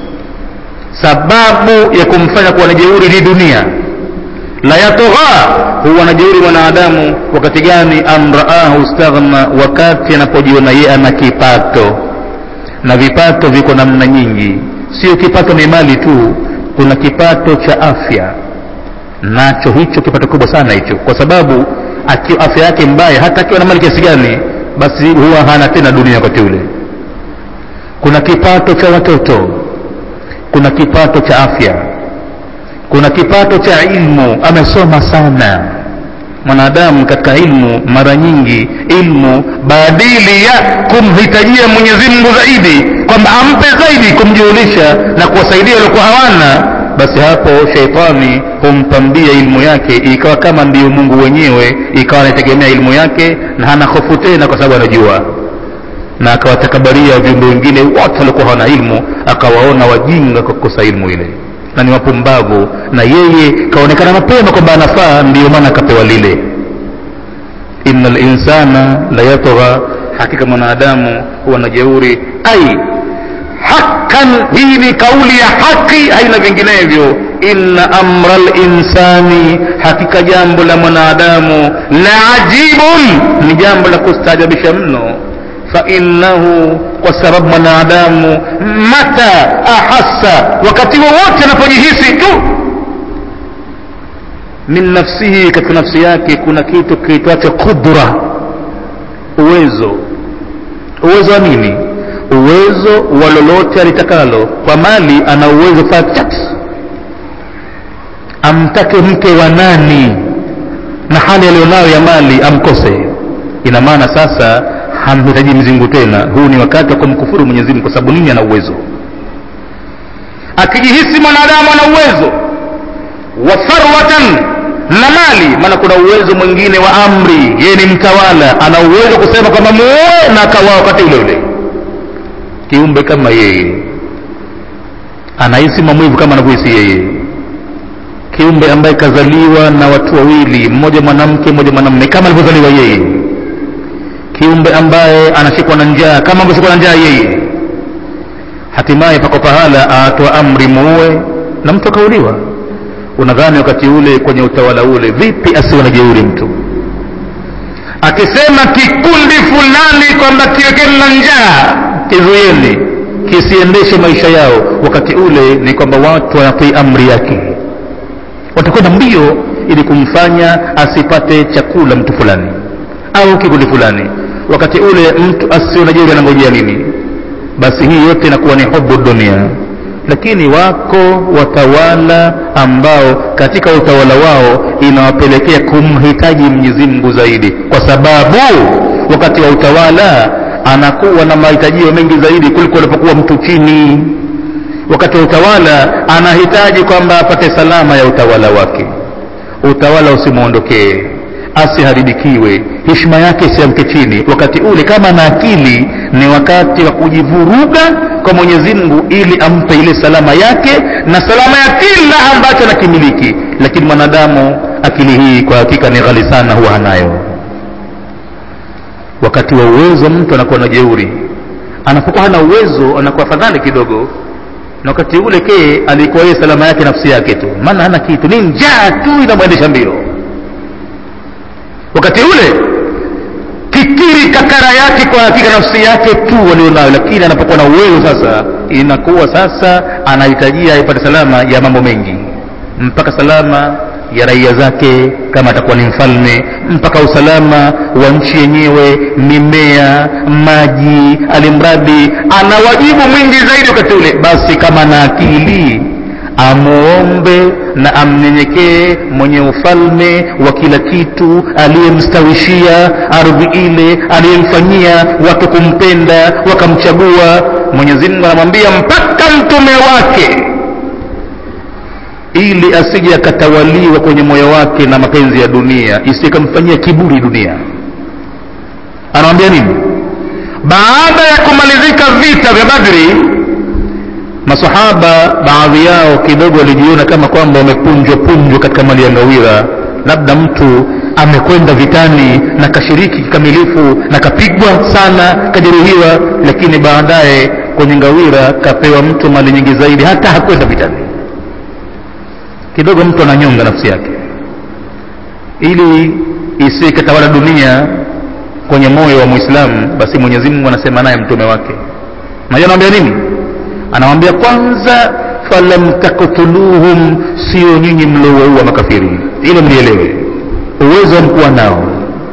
sababu ya kumfanya kuwa na jeuri ni dunia la yatogha huwa na jeuri mwanadamu wakati gani amraahu staghna wakati anapojiona yeye ana kipato na vipato viko namna nyingi sio kipato ni mali tu kuna kipato cha afya nacho hicho kipato kubwa sana hicho kwa sababu akiwa afya yake mbaya hata akiwa na mali kiasi gani basi huwa hana tena dunia wakati ule kuna kipato cha watoto kuna kipato cha afya kuna kipato cha ilmu amesoma sana mwanadamu katika ilmu mara nyingi ilmu badili ya kumhitajia mwenyezi mungu zaidi kwamba ampe zaidi kumjulisha na kuwasaidia waliokuwa hawana basi hapo sheitani humpambia ilmu yake ikawa kama ndiyo mungu wenyewe ikawa anaitegemea ilmu yake na hana hofu tena kwa sababu anajua na akawatakabaria viumbe wengine wote waliokuwa hawana ilmu akawaona wajinga kwa kukosa ilmu ile na ni wapumbavu na yeye kaonekana mapema kwamba anafaa ndiyo maana akapewa lile inna linsana la yatgha hakika mwanadamu huwa na jeuri ai hakan hii ni kauli ya haki haina vinginevyo inna amra linsani hakika jambo la mwanadamu la ajibun ni jambo la kustaajabisha mno fainnahu kwa sababu mwanadamu mata ahassa wakati wowote anapojihisi tu min nafsihi katika nafsi yake kuna kitu kiitwacho qudra uwezo uwezo wa nini uwezo wa lolote alitakalo kwa mali ana uwezo fachat amtake mke wa nani na hali aliyonayo ya mali amkose ina maana sasa hamhitaji mzingu tena huu ni wakati wa kumkufuru mwenyezi mungu kwa sababu nini ana uwezo akijihisi mwanadamu ana uwezo wa tharwatan na mali maana kuna uwezo mwingine wa amri yeye ni mtawala ana uwezo kusema kwamba muoe na akawaa wakati ule ule kiumbe kama yeye anahisi maumivu kama anavyohisi yeye kiumbe ambaye kazaliwa na watu wawili mmoja mwanamke mmoja mwanamume kama alivyozaliwa yeye kiumbe ambaye anashikwa na njaa kama ambavyoshikwa na njaa yeye hatimaye pako pahala aatoa amri muue na mtu akauliwa unadhani wakati ule kwenye utawala ule vipi asiwe na jeuri mtu akisema kikundi fulani kwamba kiwekeni na njaa kizuieni kisiendeshe maisha yao wakati ule ni kwamba watu wanatii amri yake watakwenda mbio ili kumfanya asipate chakula mtu fulani au kikundi fulani wakati ule mtu asio na jeuri anangojea nini basi hii yote inakuwa ni hubu dunia lakini wako watawala ambao katika utawala wao inawapelekea kumhitaji mwenyezi mungu zaidi kwa sababu wakati wa utawala anakuwa na mahitajio mengi zaidi kuliko alipokuwa mtu chini wakati wa utawala anahitaji kwamba apate salama ya utawala wake utawala usimwondokee asiharibikiwe heshima yake isiamke chini wakati ule kama na akili ni wakati wa kujivuruga kwa mwenyezi mungu ili ampe ile salama yake na salama ya kila ambacho anakimiliki lakini mwanadamu akili hii kwa hakika ni ghali sana huwa hanayo wakati wa uwezo mtu anakuwa na jeuri anapokuwa hana uwezo anakuwa fadhali kidogo na wakati ule kee alikuwa yeye salama yake nafsi yake tu maana hana kitu ni njaa tu inamwendesha mbio wakati ule kikiri kaka fikra yake kwa hakika nafsi yake tu walionayo lakini anapokuwa na uwezo sasa inakuwa sasa anahitajia aipate salama ya mambo mengi mpaka salama ya raia zake kama atakuwa ni mfalme mpaka usalama wa nchi yenyewe mimea maji alimradi ana wajibu mwingi zaidi wakati ule basi kama na akili amuombe na amnyenyekee mwenye ufalme wa kila kitu aliyemstawishia ardhi ile aliyemfanyia watu kumpenda wakamchagua mwenyezi mungu anamwambia mpaka mtume wake ili asije akatawaliwa kwenye moyo wake na mapenzi ya dunia isikamfanyia kiburi dunia anamwambia nini baada ya kumalizika vita vya badri masahaba baadhi yao kidogo walijiona kama kwamba wamepunjwa punjwa katika mali ya ngawira labda mtu amekwenda vitani na kashiriki kikamilifu na kapigwa sana kajeruhiwa lakini baadaye kwenye ngawira kapewa mtu mali nyingi zaidi hata hakwenda vitani kidogo mtu ananyonga nafsi yake ili isikatawala dunia kwenye moyo wa mwislamu basi mwenyezi mungu anasema naye mtume wake najua anawambia nini anawambia kwanza falam taktuluhum sio nyinyi mliowaua makafiri ile mlielewe uwezo mkuwa nao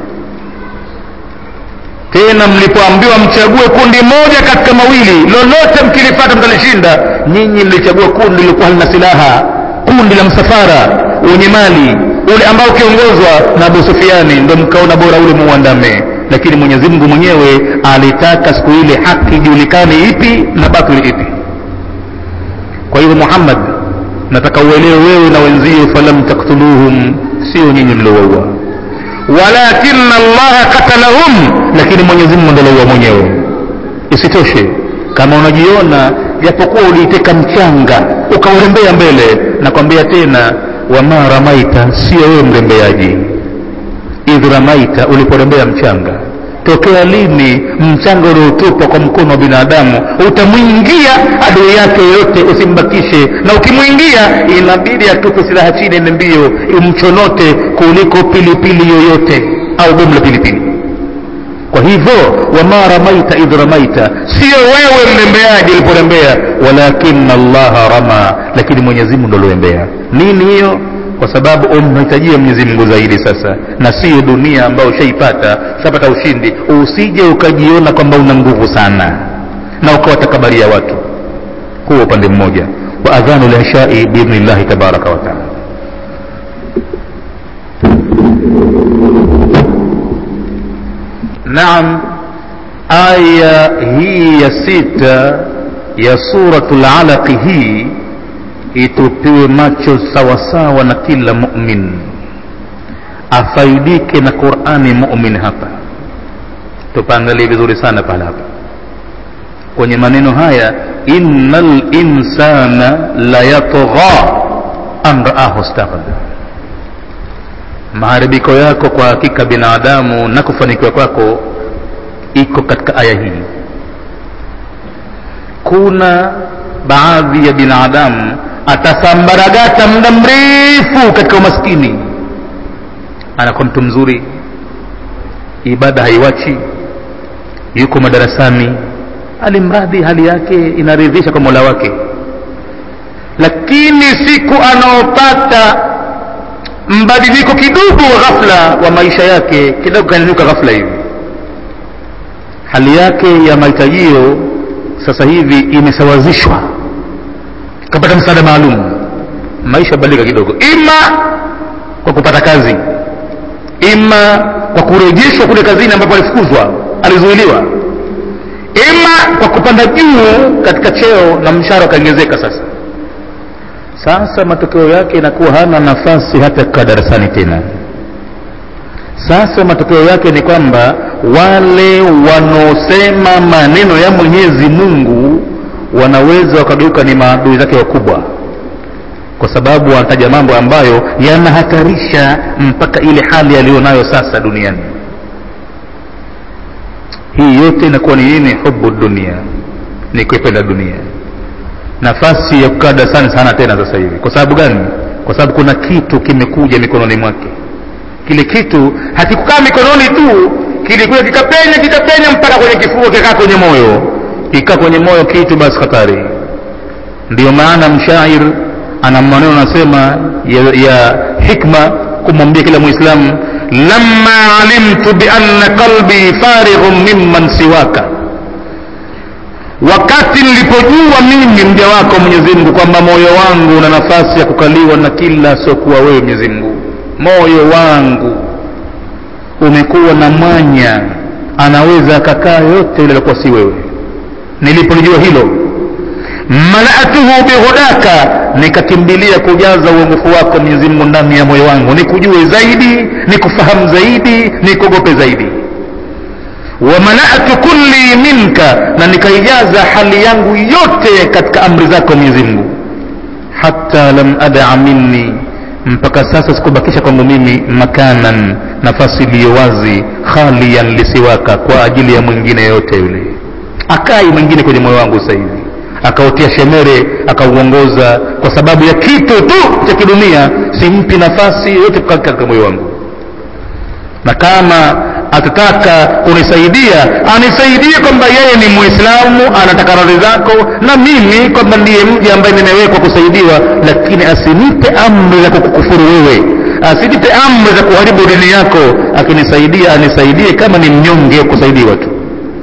tena mlipoambiwa mchague kundi moja katika mawili lolote mkilifata mtalishinda nyinyi mlichagua kundi lilikuwa halina silaha kundi la msafara wenye mali ule ambao ukiongozwa na abu sufiani ndo mkaona bora ule muuandame lakini mwenyezi mungu mwenyewe alitaka siku ile haki ijulikane ipi na batili ipi kwa hivyo muhammad nataka uelewe wewe na wenzio falam taktuluhum sio nyinyi mliowaua walakina allaha katalahum lakini mwenyezi mungu ndo aliua mwenyewe isitoshe kama unajiona japokuwa uliiteka mchanga ukaurembea mbele nakwambia tena wama ramaita sio wewe mrembeaji idh ramaita uliporembea mchanga tokea lini mchanga uliotupwa kwa mkono wa binadamu utamwingia adui yake yoyote usimbakishe na ukimwingia inabidi atupe silaha chini ende mbio imchonote kuliko pilipili yoyote au bomu la pilipili kwa hivyo wama ramaita idh ramaita sio wewe mrembeaji uliporembea walakina allaha rama lakini mwenyezi mungu ndo alioembea nini hiyo kwa sababu umhitajia mwenyezi mungu zaidi sasa na siyo dunia ambayo ushaipata ushapata ushindi usije ukajiona kwamba una nguvu sana na ukawatakabaria watu huo upande mmoja wa adhanu lishai biidhnillahi tabaraka wataala naam aya hii ya sita ya suratul alaqi hii itupiwe macho sawasawa na kila mumin afaidike na qurani mumin hapa tupaangalie vizuri sana pale hapa kwenye maneno haya inna linsana layatgha an raahu staghna maharibiko yako kwa hakika binadamu na kufanikiwa kwako iko katika aya hii kuna baadhi ya binadamu atasambaragata muda mrefu katika umaskini anakuwa mtu mzuri ibada haiwachi yuko madarasani alimradhi hali yake inaridhisha kwa mola wake lakini siku anaopata mbadiliko kidogo wa ghafla wa maisha yake kidogo kanyanyuka ghafla hivi hali yake ya mahitajio sasa hivi imesawazishwa kapata msaada maalum maisha badilika kidogo ima kwa kupata kazi ima kwa kurejeshwa kule kazini ambapo alifukuzwa alizuiliwa ima kwa kupanda juu katika cheo na mshahara ukaongezeka sasa sasa matokeo yake inakuwa hana nafasi hata kukaa darasani tena sasa matokeo yake ni kwamba wale wanaosema maneno ya mwenyezi mungu wanaweza wakageuka ni maadui zake wakubwa kwa sababu wanataja mambo ambayo yanahatarisha mpaka ile hali aliyonayo sasa duniani hii yote inakuwa ni nini hubu dunia ni kuipenda dunia nafasi ya kukaa darasani sana tena sasa hivi kwa sababu gani kwa sababu kuna kitu kimekuja mikononi mwake kile kitu hakikukaa mikononi tu kilikuja kikapenya kikapenya mpaka kwenye kifua kikaa kwenye moyo kikaa kwenye moyo kitu basi hatari ndiyo maana mshair ana maneno anasema ya, ya hikma kumwambia kila mwislamu lamma alimtu bianna qalbi farighun mimman siwaka wakati nilipojua mimi mja wako mwenyezi mungu kwamba moyo wangu una nafasi ya kukaliwa na kila siokuwa wewe mwenyezi mungu moyo wangu umekuwa na mwanya anaweza akakaa yote yule alikuwa si wewe nilipolijua hilo malatuhu bihudaka nikakimbilia kujaza uongofu wako mwenyezi mungu ndani ya moyo wangu nikujue zaidi nikufahamu zaidi nikuogope zaidi wamalatu kulli minka na nikaijaza hali yangu yote katika amri zako mwenyezi mungu hata lam adaa minni mpaka sasa sikubakisha kwangu mimi makanan nafasi iliyo wazi khalian lisiwaka kwa ajili ya mwingine yote yule akai mwingine kwenye moyo wangu sasa hivi akautia shemere akauongoza kwa sababu ya kitu tu cha kidunia simpi nafasi yote katika moyo wangu na kama atataka kunisaidia anisaidie kwamba yeye ni muislamu anataka radhi zako na mimi kwamba ndiye mja ambaye nimewekwa kusaidiwa lakini asinipe amri za kukukufuru wewe asinipe amri za kuharibu dini yako akinisaidia anisaidie kama ni mnyonge kusaidiwa tu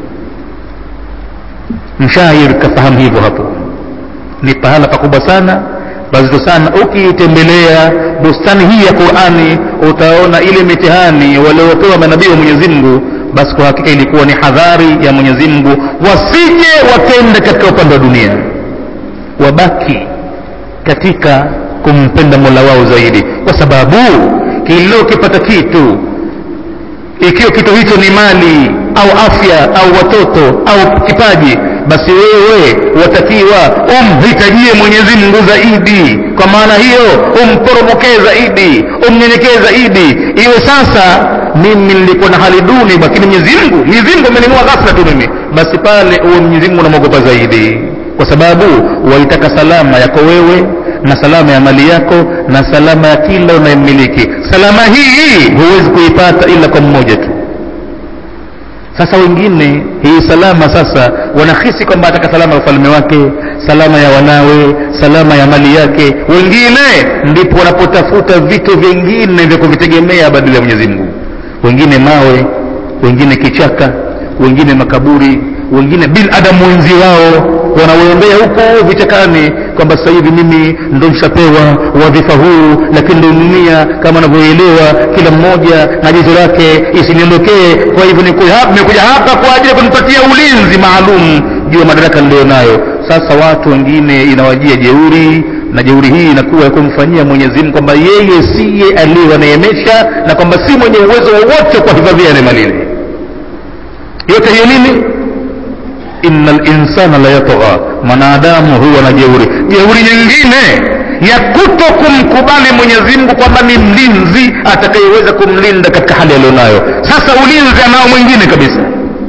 mshair kafahamu hivyo hapo ni pahala pakubwa sana pazito sana ukiitembelea bustani hii ya qurani utaona ile mitihani waliopewa manabii wa mwenyezi mungu basi kwa hakika ilikuwa ni hadhari ya mwenyezi mungu wasije wakenda katika upande wa dunia wabaki katika kumpenda mola wao zaidi kwa sababu kila ukipata kitu ikiwa kitu hicho ni mali au afya au watoto au kipaji basi wewe watakiwa umhitajie mwenyezi mungu zaidi kwa maana hiyo umporomokee zaidi umnyenyekee zaidi iwe sasa mimi nilikuwa na hali duni lakini mwenyezi mungu mwenyezi mungu ameninua ghafla tu mimi basi pale uwe mwenyezi mungu unamwogopa zaidi kwa sababu waitaka salama yako wewe na salama ya mali yako na salama ya kila unayemmiliki salama hii huwezi kuipata ila kwa mmoja tu sasa wengine hii salama sasa wanahisi kwamba ataka salama ya ufalme wake salama ya wanawe salama ya mali yake wengine ndipo wanapotafuta vitu vingine vya kuvitegemea badala ya mwenyezi mungu wengine mawe wengine kichaka wengine makaburi wengine binadamu wenzi wao wanaoembea huko vichakani kwamba sasa hivi mimi ndo nishapewa wadhifa huu lakini ndo dunia kama anavyoelewa kila mmoja na jizo lake isiniondokee kwa hivyo nimekuja hapa kwa ajili ya kunipatia ulinzi maalum juu ya madaraka niliyonayo sasa watu wengine inawajia jeuri na jeuri hii inakuwa ya kumfanyia mwenyezi mungu kwamba yeye siye aliyewaneemesha na kwamba si mwenye uwezo wowote kwa hifadhia neema lile yote hiyo nini inna linsana la yatgha mwanadamu huwa na jeuri jeuri nyingine ya kuto kumkubali mwenyezi mungu kwamba ni mlinzi atakayeweza kumlinda katika hali aliyonayo sasa ulinzi anao mwingine kabisa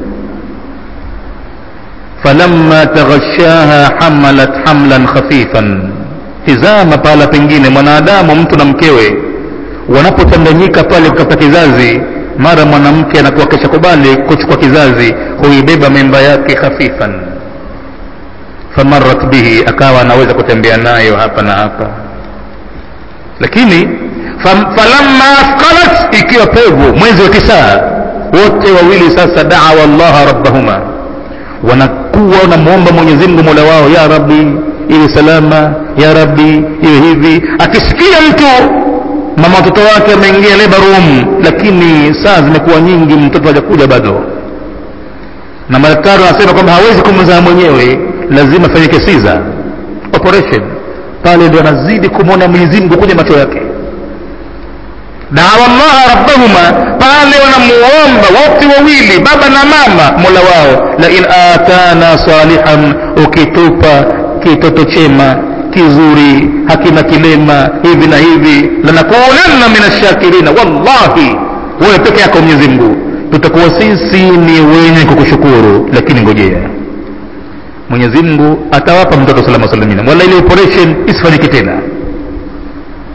falamma taghashaha hamalat hamlan khafifan tizama pahala pengine mwanadamu mtu na mkewe wanapotanganyika pale kutafuta kizazi mara mwanamke anakuwa kisha kubali kuchukua kizazi huibeba mimba yake khafifan famarat bihi akawa anaweza kutembea nayo hapa na hapa lakini falamma athqalat ikiwa pevu mwezi wa tisaa wote wawili sasa daawa llaha rabbahuma wanakuwa wanamwomba mwenyezi mungu mola wao ya rabbi iwe salama ya rabbi iwe hivi akisikia mtu mama watoto wake ameingia labor room lakini saa zimekuwa nyingi mtoto hajakuja bado na madaktari wanasema kwamba hawezi kumzaa mwenyewe lazima afanyike siza operation pale ndio anazidi kumwona mwenyezi mungu kwenye macho yake dawa llaha rabbahuma pale wanamuomba wote wawili baba na mama mola wao lain atana salihan ukitupa kitoto chema kizuri hakina kilema hivi na hivi lanakunanna min ashakirina wallahi wewe peke yako mwenyezi mungu tutakuwa sisi ni wenye kukushukuru lakini ngojea mwenyezi mungu atawapa mtoto salama salamina wala ile operation isifanyike tena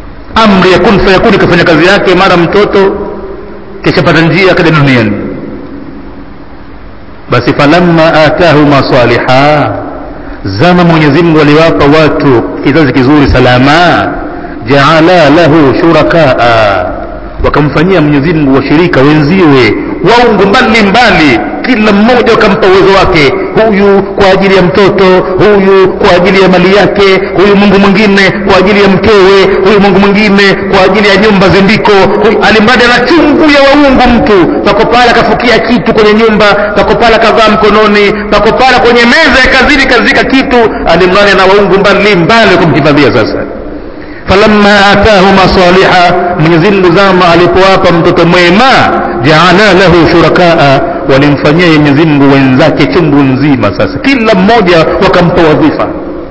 amri ya kun fayakuni ikafanya kazi yake mara mtoto kishapata njia akaja duniani basi falamma atahuma saliha zama mwenyezi mungu aliwapa watu kizazi kizuri salama jaala lahu shurakaa wakamfanyia mwenyezi mungu washirika wenziwe waungu mbali mbali kila mmoja wakampa uwezo wake huyu kwa ajili ya mtoto huyu kwa ajili ya mali yake huyu mungu mwingine kwa ajili ya mkewe huyu mungu mwingine kwa ajili ya nyumba zindiko alimradi ana chungu ya waungu mtu pako pale akafukia kitu kwenye nyumba pako pale akavaa mkononi pako pale kwenye meza ya kazini kazika kitu alimradi ana waungu mbali mbali kumhifadhia sasa falamma atahuma saliha mwenyezi mungu zama alipowapa mtoto mwema jaala lahu shurakaa walimfanyia mwenyezi mungu wenzake chungu nzima sasa kila mmoja wakampa wadhifa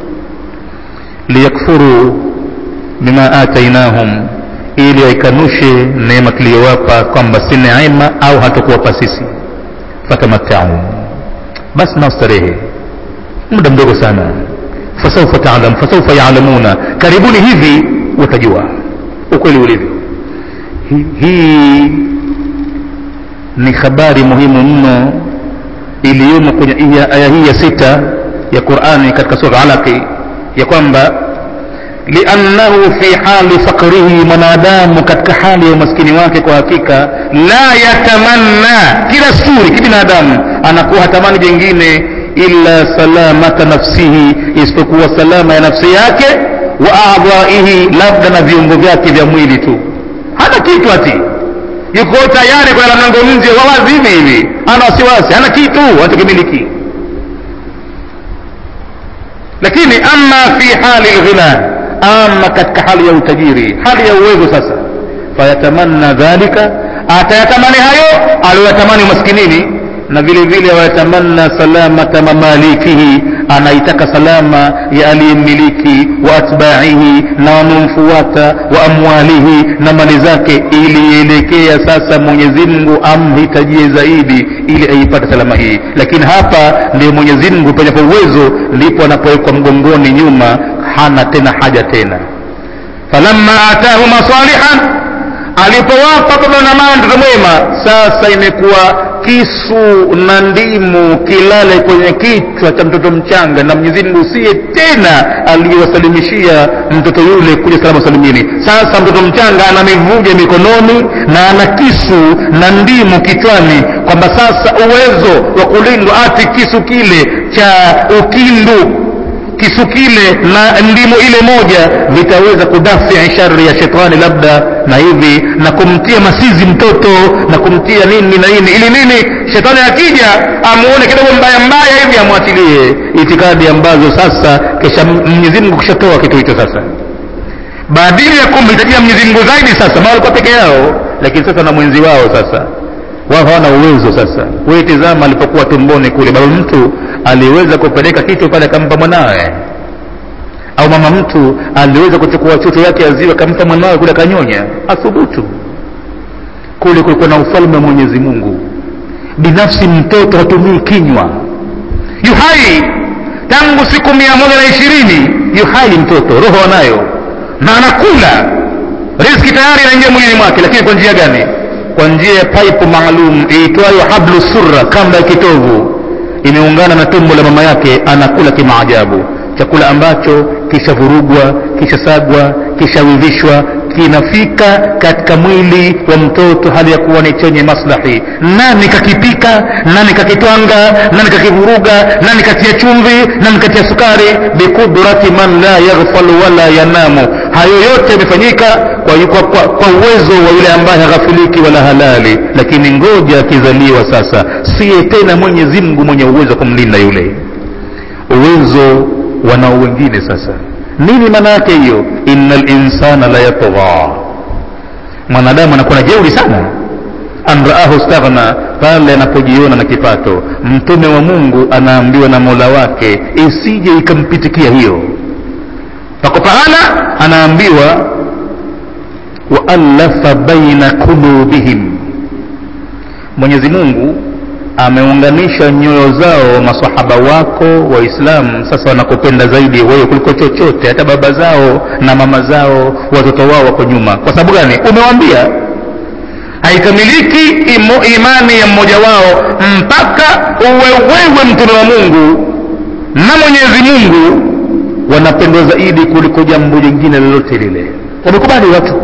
liyakfuru bima atainahum ili waikanushe neema tuliyowapa kwamba si neema au hatukuwapa sisi fatamattau basi nastarehe muda mdogo sana fasaufa talam fasaufa yalamuna karibuni hivi watajua ukweli ulivyo hii hi, ni habari muhimu mno iliyomo kwenye aya hii ya sita ya qurani katika sura alaqi ya kwamba liannahu fi hali fakrihi mwanadamu katika hali ya umaskini wake kwa hakika la yatamanna kila suri kibinadamu anakuwa hatamani jengine illa salamata nafsihi isipokuwa salama ya nafsi yake wa adhaihi labda na viungo vyake vya mwili tu hana kitu ati yuko tayari kwenda mlango nje wawazi hivi hivi ana wasiwasi hana kitu anachokimiliki lakini ama fi hali lghina ama katika hali ya utajiri hali ya uwezo sasa fayatamanna dhalika atayatamani hayo aliyoyatamani umaskinini na vile vile wayatamanna salamata mamalikihi anaitaka salama ya aliyemiliki wa atbaihi na wanaomfuata wa amwalihi na mali zake ili ielekea sasa mwenyezi mungu amhitajie zaidi ili aipate salama hii lakini hapa ndio mwenyezi mungu penye uwezo ndipo anapowekwa mgongoni nyuma hana tena haja tena falamma atahuma salihan alipowapa baba na mama mtoto mwema sasa imekuwa kisu na ndimu kilale kwenye kichwa cha mtoto mchanga na mwenyezi mungu siye tena aliyewasalimishia mtoto yule kuja salama salimini sasa mtoto mchanga ana mivuja mikononi na ana kisu na ndimu kichwani kwamba sasa uwezo wa kulindwa ati kisu kile cha ukindu kisu kile na ndimu ile moja vitaweza kudafia shari ya shetani labda na hivi na kumtia masizi mtoto na kumtia nini na nini ili nini shetani akija amuone kidogo mbaya mbaya hivi amwachilie itikadi ambazo sasa kisha mwenyezi mungu kishatoa kitu hicho sasa badili ya kumhitajia mwenyezi mungu zaidi sasa ma walikuwa peke yao lakini sasa na mwenzi wao sasa wao hawana uwezo sasa wewe tizama alipokuwa tumboni kule baba mtu aliweza kupeleka kitu pale akampa mwanawe au mama mtu aliweza kuchukua choto yake ya ziwa akampa mwanawe kule akanyonya athubutu kule kulikuwa na ufalme wa mwenyezi mungu binafsi mtoto hatumii kinywa yuhai tangu siku mia moja na ishirini yuhai mtoto roho anayo na anakula riski tayari inaingia mwilini mwake lakini kwa njia gani kwa njia ya paipu maalum iitwayo hablu surra kamba ya kitovu imeungana na tumbo la mama yake anakula kimaajabu chakula ambacho kishavurugwa kishasagwa kishawivishwa kinafika katika mwili wa mtoto hali ya kuwa ni chenye maslahi nani kakipika nani kakitwanga nani kakivuruga nani katia chumvi nani katia sukari biqudrati man la yaghfalu wala yanamu hayo yote yamefanyika kwa, kwa, kwa, kwa uwezo wa yule ambaye haghafiliki wala halali lakini ngoja akizaliwa sasa siye tena mwenyezi mungu mwenye uwezo wa kumlinda yule uwezo wanao wengine sasa nini maana yake hiyo inna linsana la yatgha mwanadamu anakuwa na jeuri sana an raahu staghna pale anapojiona na kipato mtume wa mungu anaambiwa na mola wake isije ikampitikia hiyo pako pahala anaambiwa waalafa baina qulubihim mwenyezi mungu ameunganisha nyoyo zao masahaba wako waislamu sasa wanakupenda zaidi wewe kuliko chochote hata baba zao na mama zao watoto wao wako nyuma kwa sababu gani umewambia haikamiliki imo- imani ya mmoja wao mpaka uwe wewe mtume wa mungu na mwenyezi mungu wanapendwa zaidi kuliko jambo jingine lolote lile wamekubali watu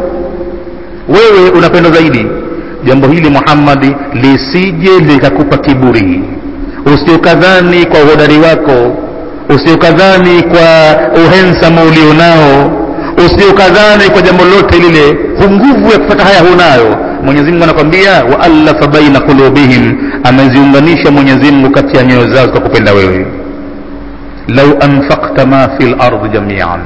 wewe unapendwa zaidi jambo hili muhammadi lisije likakupa kiburi usiokadhani kwa uhodari wako usiokadhani kwa uhensama ulionao usiokadhani kwa jambo lolote lile nguvu ya kupata haya hunayo mwenyezi mungu anakwambia waalafa baina qulubihim ameziunganisha mwenyezi mungu kati ya nyoyo zao kwa kupenda wewe lau anfakta ma fi lardi jamian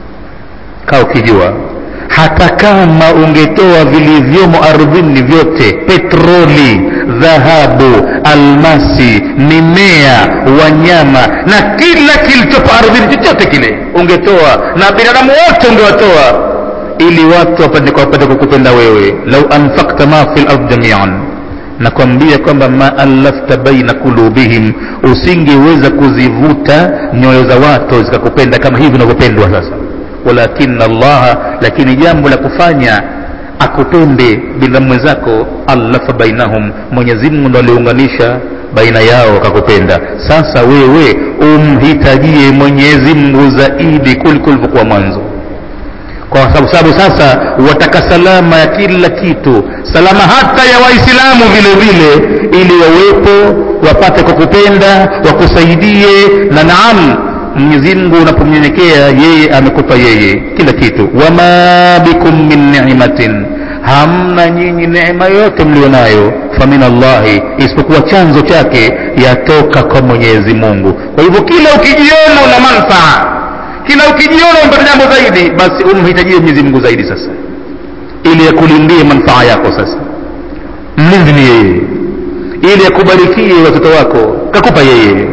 kaa ukijua hata kama ungetoa vilivyomo ardhini vyote petroli dhahabu almasi mimea wanyama na kila kilichopo ardhini chochote kile ungetoa na binadamu wote ungewatoa ili watu wapate wapate kukupenda wewe lau anfakta ma fi lardi jamian nakwambia kwamba ma allafta baina kulubihim usingeweza kuzivuta nyoyo za watu zikakupenda kama hivi unavyopendwa sasa walakina allaha lakini jambo la kufanya akupende binadamu mwenzako allafa bainahum mwenyezi mungu ndo aliunganisha baina yao akakupenda sasa wewe umhitajie mwenyezi mungu zaidi kuliko ulivyokuwa mwanzo kwa sababu sababu sasa wataka salama ya kila kitu salama hata ya waislamu vile vile ili wawepo wapate kukupenda wakusaidie na naam mwenyezi mungu unapomnyenyekea yeye amekupa yeye kila kitu wama bikum min nimatin hamna nyinyi neema yote mlio nayo famin allahi isipokuwa chanzo chake yatoka kwa mwenyezi mungu kwa hivyo kila ukijiona una manfaa kila ukijiona umepata jambo zaidi basi umhitajie mwenyezi mungu zaidi sasa ili akulindie manfaa yako sasa mlinzi ni yeye ili akubarikie watoto wako kakupa yeye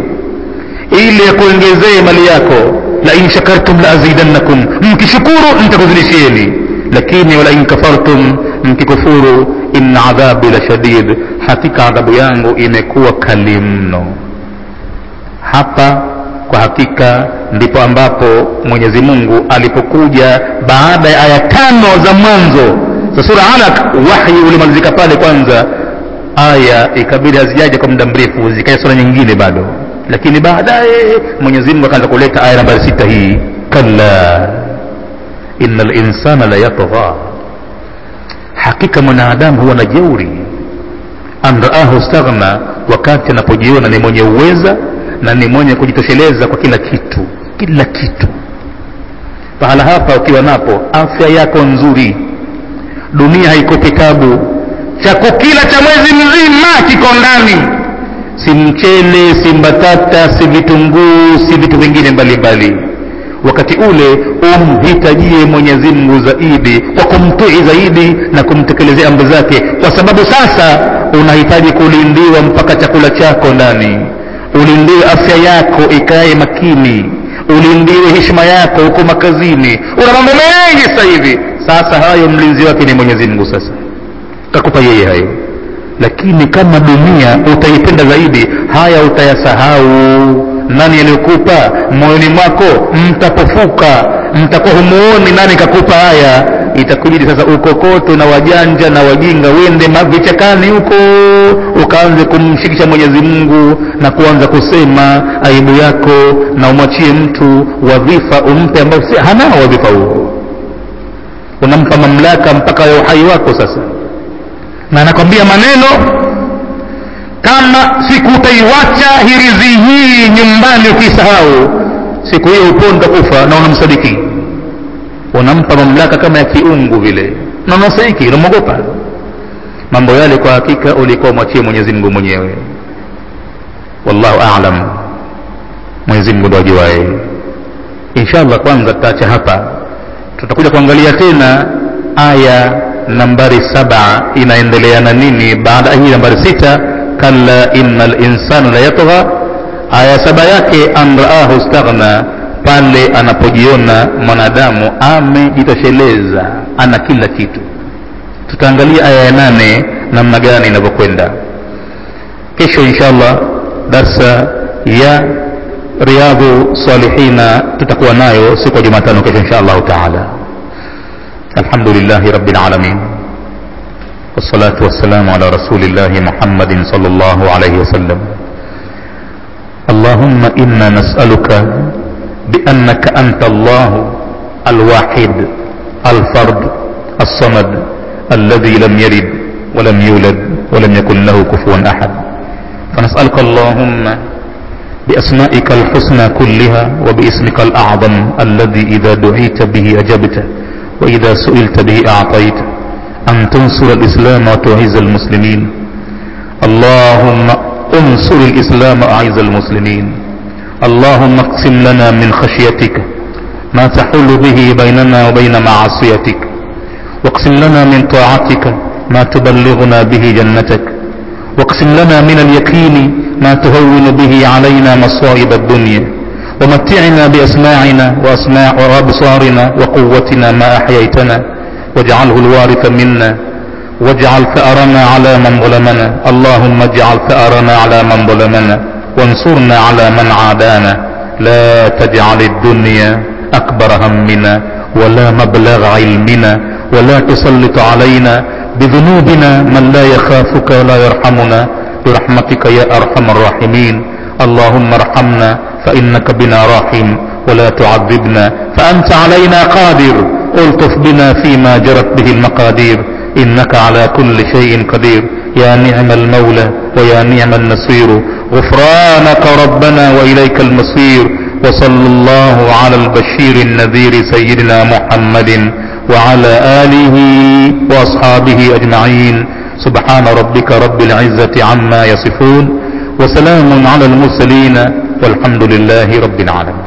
ili akuongezee mali yako la in shakartum la azidannakum mkishukuru nitakuzidishieni lakini wala in kafartum mkikufuru inna adhabi la shadid hakika adhabu yangu imekuwa kali mno hapa kwa hakika ndipo ambapo mwenyezi mungu alipokuja baada ya aya tano za mwanzo za sura alaq wahyi ulimalizika pale kwanza aya ikabidi hazijaja kwa muda mrefu zikaja sura nyingine bado lakini baadaye mwenyezi mungu akaanza kuleta aya nambari sita hii kalla ina linsana la yatgha hakika mwanadamu huwa na jeuri an raahu staghna wakati anapojiona ni mwenye uweza na ni mwenye kujitosheleza kwa kila kitu kila kitu pahala hapa ukiwa napo afya yako nzuri dunia haikopi tabu chako kila cha mwezi mzima kiko ndani si mchele si mbatata si vitunguu si vitu vingine mbalimbali wakati ule umhitajie mwenyezi mungu zaidi kwa kumtii zaidi na kumtekelezea amri zake kwa sababu sasa unahitaji kulindiwa mpaka chakula chako ndani ulindiwe afya yako ikae makini ulindiwe heshima yako huko makazini una mambo mengi sasa hivi sasa hayo mlinzi wake ni mwenyezi mungu sasa takupa yeye hayo lakini kama dunia utaipenda zaidi haya utayasahau nani aliyokupa moyoni mwako mtapofuka mtakuwa humuoni nani kakupa haya itakubidi sasa ukokoto na wajanja na wajinga uende vichakani huko ukaanze kumshikisha mwenyezi mungu na kuanza kusema aibu yako na umwachie mtu wadhifa umpe ambao si hanao wadhifa huo unampa mamlaka mpaka ya uhai wako sasa na anakwambia maneno kama siku utaiwacha hirizi hii nyumbani ukisahau siku hiyo uponda kufa na unamsadiki unampa mamlaka kama ya kiungu vile na unasadiki unamwogopa mambo yale kwa hakika ulikuwa mwachie mwenyezi mungu mwenyewe wallahu alam mwenyezi mungu ndo ajuae inshallah kwanza tutaacha hapa tutakuja kuangalia tena aya nambari saba inaendelea na nini baada ya hii nambari sita kalla inna linsana la yatgha aya saba yake an raahu staghna pale anapojiona mwanadamu amejitosheleza ana kila kitu tutaangalia aya ya nane namna gani inavyokwenda kesho inshallah darsa ya riadhu salihina tutakuwa nayo siku ya jumatano kesho insha allahu taala الحمد لله رب العالمين والصلاة والسلام على رسول الله محمد صلى الله عليه وسلم اللهم إنا نسألك بأنك أنت الله الواحد الفرد الصمد الذي لم يلد ولم يولد ولم يكن له كفوا أحد فنسألك اللهم بأسمائك الحسنى كلها وباسمك الأعظم الذي إذا دعيت به أجبت وإذا سئلت به أعطيت أن تنصر الإسلام وتعز المسلمين اللهم انصر الإسلام وأعز المسلمين اللهم اقسم لنا من خشيتك ما تحول به بيننا وبين معصيتك واقسم لنا من طاعتك ما تبلغنا به جنتك واقسم لنا من اليقين ما تهون به علينا مصائب الدنيا ومتعنا بأسماعنا وأسماع وأبصارنا وقوتنا ما أحييتنا واجعله الوارث منا واجعل ثأرنا على من ظلمنا اللهم اجعل ثأرنا على من ظلمنا وانصرنا على من عادانا لا تجعل الدنيا أكبر همنا ولا مبلغ علمنا ولا تسلط علينا بذنوبنا من لا يخافك ولا يرحمنا برحمتك يا أرحم الراحمين اللهم ارحمنا فإنك بنا راحم ولا تعذبنا فأنت علينا قادر الطف بنا فيما جرت به المقادير إنك على كل شيء قدير يا نعم المولى ويا نعم النصير غفرانك ربنا وإليك المصير وصلى الله على البشير النذير سيدنا محمد وعلى آله وأصحابه أجمعين سبحان ربك رب العزة عما يصفون وسلام على المرسلين والحمد لله رب العالمين